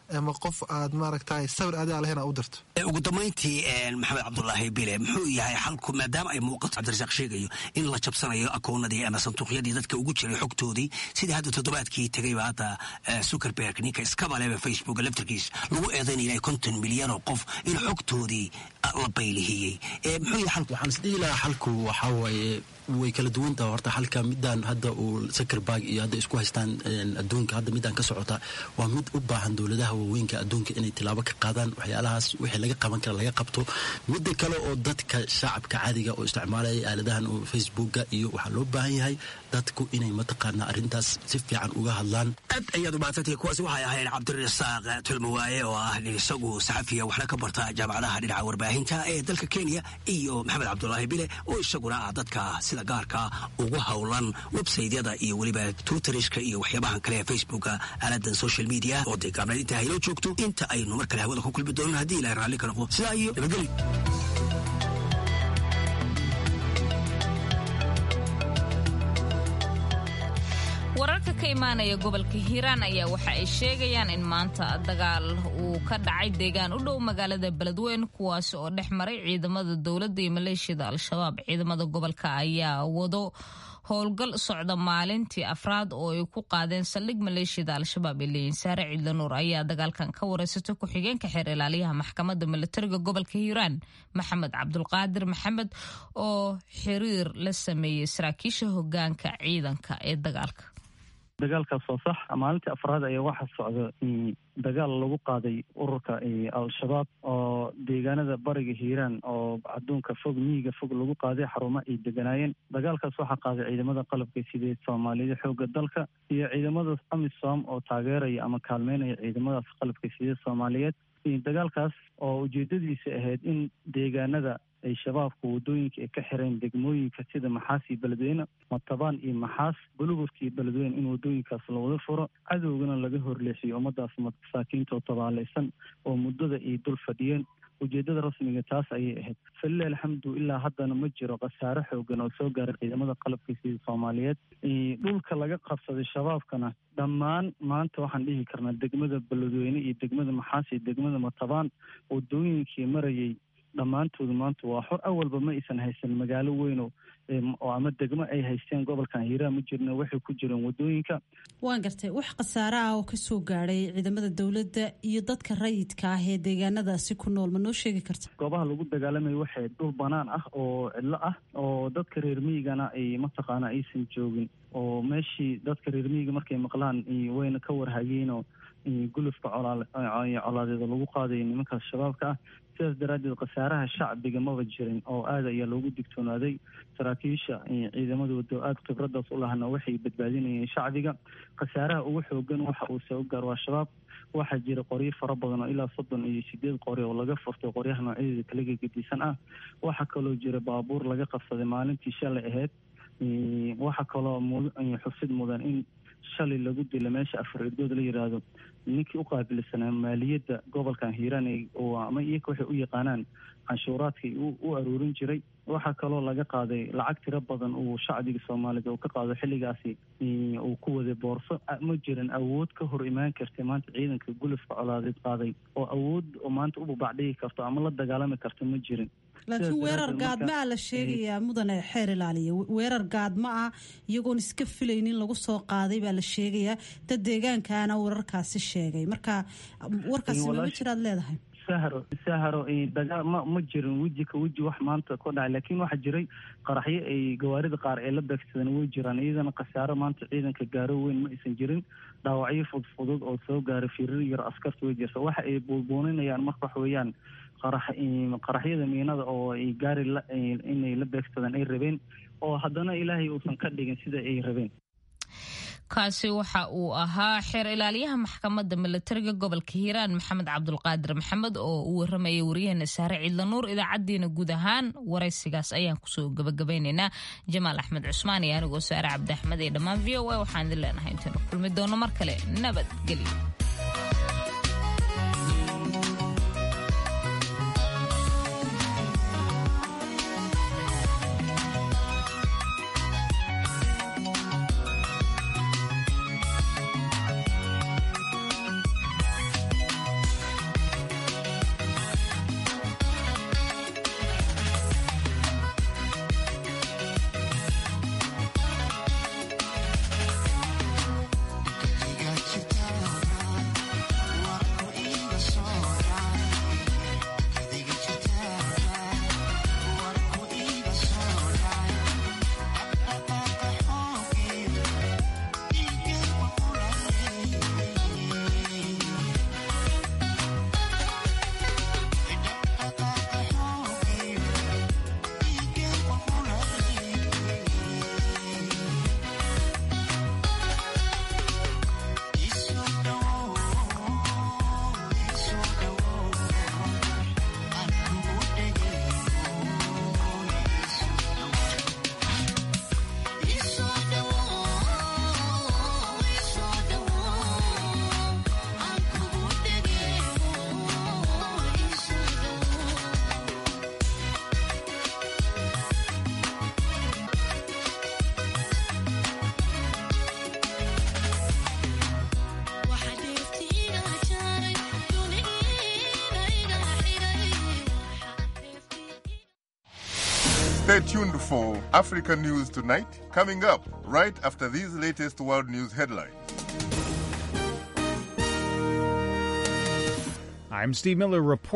ama qof aad maaragtay sawir adaa lahayn aa u dirto ugu dambayntii maxamed cabdulaahi bile muxuu yahay xalku maadaama ay muuqato cabdirasaaq sheegayo in la jabsanayo akoonadii ama sanduuqyadii dadka ugu jiray xogtoodii sidii hadda toddobaadkii tegayba hadda zuckerberg ninka iskabaleba facebook laftarkiis lagu eedaynaya konton milyan oo qof in xogtoodii la baylihiyey muxuu yahay xalku waxaan isdhihi lahaa xalku waxaa waaye way kala duwan taha horta xalka midaan hadda uu zuckerberg iyo hadda isku haystaan adduunka hadda midaan ka socota waa mid u baahan dowladaha waaweynka adduunka inay tilaabo ka qaadaan waxyaalahaas wixii laga qaban kara laga qabto midda kale oo dadka shacabka caadiga oo isticmaalaya aaladahan oo facebooka iyo waxaa loo baahan yahay dadku inay mataqaana arrintaas si fiican uga hadlaan aad ayaad u mahadsantahay kuwaasi waxay ahayd cabdirasaaq tulmawaaye oo ah isagu saxafiya waxna ka barta jaamacadaha dhinaca warbaahinta ee dalka kenya iyo maxamed cabdulaahi bile oo isaguna ah dadka sida gaarka ugu howlan websaytyada iyo weliba twitteriska iyo waxyaabahan kale ee facebooka aaladan social media oo dee gaabnayd inta haynoo joogto inta aynu mar kale hawada ku kulmi doonan haddii ilahay raalli ka noqdo sidaa iyo nabadgelyo wararka ka imaanaya gobolka hiiraan ayaa waxa ay sheegayaan in maanta dagaal uu ka dhacay deegaan u dhow magaalada beledweyne kuwaasi oo dhex maray ciidamada dowladda iyo maleeshiyada al-shabaab ciidamada gobolka ayaa wado howlgal socda maalintii afraad oo ay ku qaadeen saldhig maleeshiyada al-shabaab ee leeyiin saare ciidlanuur ayaa dagaalkan ka wareysatay ku-xigeenka xeer ilaaliyaha maxkamadda milatariga gobolka hiiraan maxamed cabdulqaadir maxamed oo xiriir la sameeyey saraakiisha hogaanka ciidanka ee dagaalka dagaalkaas waa sax maalintii afraad ayaa waxaa socda dagaal lagu qaaday ururka al-shabaab oo deegaanada bariga hiiraan oo adduunka fog miyiga fog lagu qaaday xarumo ay deganaayeen dagaalkaas waxaa qaaday ciidamada qalabka sidee soomaaliyada xooga dalka iyo ciidamada amisom oo taageeraya ama kaalmeynaya ciidamadaas qalabka sidee soomaaliyeed dagaalkaas oo ujeedadiisa ahayd in deegaanada ay shabaabka wadooyinka ay ka xireen degmooyinka sida maxaas iyo beledweyne matabaan iyo maxaas buluburka iyo beledweyne in wadooyinkaas lawada furo cadowgana laga horleexiyo ummadaas masaakiinta oo tabaalaysan oo muddada ay dul fadhiyeen ujeedada rasmiga taas ayay ahayd falilah alxamdu ilaa haddana ma jiro khasaare xoogan oo soo gaaray ciidamada qalabka sida soomaaliyeed dhulka laga qabsaday shabaabkana dhammaan maanta waxaan dhihi karnaa degmada beledweyne iyo degmada maxaas iyo degmada matabaan wadooyinkii marayay dhammaantoodu maanta waa xor awalba ma aysan haysan magaalo weyno oo ama degmo ay haysteen gobolkan hiiraan ma jirna waxay ku jireen wadooyinka waan gartay wax khasaare ah oo kasoo gaadhay ciidamada dowladda iyo dadka rayidka ah ee deegaanadaasi ku nool ma noo sheegi karta goobaha lagu dagaalamayo waxay dhul banaan ah oo cidlo ah oo dadka reer miyigana ay mataqaana aysan joogin oo meeshii dadka reer miyiga markay maqlaan wayna ka warhayeenoo gulufka colaadeeda lagu qaadayo nimankaas shabaabka ah sidaas daraaddeed khasaaraha shacbiga maba jirin oo aad ayaa loogu digtoonaaday saraakiisha ciidamada wado aada khibradaas u lahana waxay badbaadinayeen shacbiga khasaaraha ugu xoogan waxa uu soo gaar waa shabaab waxaa jira qoryo fara badan oo ilaa soddon iyo sideed qori oo laga furtay qoryaha noocyadeeda kala gegedisan ah waxaa kaloo jira baabuur laga qabsaday maalintii shalay ahayd waxaa kaloo xusid mudan in shalay lagu dila meesha afar irdood la yiraahdo ninkii u qaabilsanaa maaliyadda gobolkan hiiraan ama iyaga waxay u yaqaanaan canshuuraadkii u aruurin jiray waxaa kaloo laga qaaday lacag tiro badan uu shacbiga soomaalida uu ka qaado xilligaasi uu ku waday boorso ma jirin awood ka hor imaan kartay maanta ciidanka gulufka colaadeed qaaday oo awood oo maanta u babacdhigi karto ama la dagaalami karto ma jirin laakiin weerar gaadma ah la sheegayaa mudane xeer ilaaliya weerar gaadma ah iyagoon iska filaynin lagu soo qaaday baa la sheegayaa dad deegaankaana wararkaasi sheegay marka warkaasi mama jiraad leedahay sahro sahro dagaal ma ma jirin weji ka weji wax maanta ka dhacay laakiin waxaa jiray qaraxyo ay gawaarida qaar ee la beegsadeen way jiraan iyadana khasaaro maanta ciidanka gaaro weyn ma aysan jirin dhaawacyo fudfudud oo soo gaaray firir yar askarta way jirta waxa ay buubuuninayaan marka wax weeyaan qaraxyada miinada oo ay gaari inay la beegsadaan ay rabeen oo haddana ilaahay uusan ka dhigin sida ay rabeen kaasi waxa uu ahaa xeer ilaaliyaha maxkamadda milatariga gobolka hiiraan maxamed cabdulqaadir maxamed oo uu waramayay waryaheena saare ciidlanuur idaacaddiina guud ahaan waraysigaas ayaan kusoo gabagabaynaynaa jamaal axmed cusmaan iyo anigoo saare cabdi axmed ee dhammaan v o a waxaan idin leenahay intaynu kulmi doono mar kale nabadgelyo Stay tuned for Africa News Tonight, coming up right after these latest world news headlines. I'm Steve Miller reporting.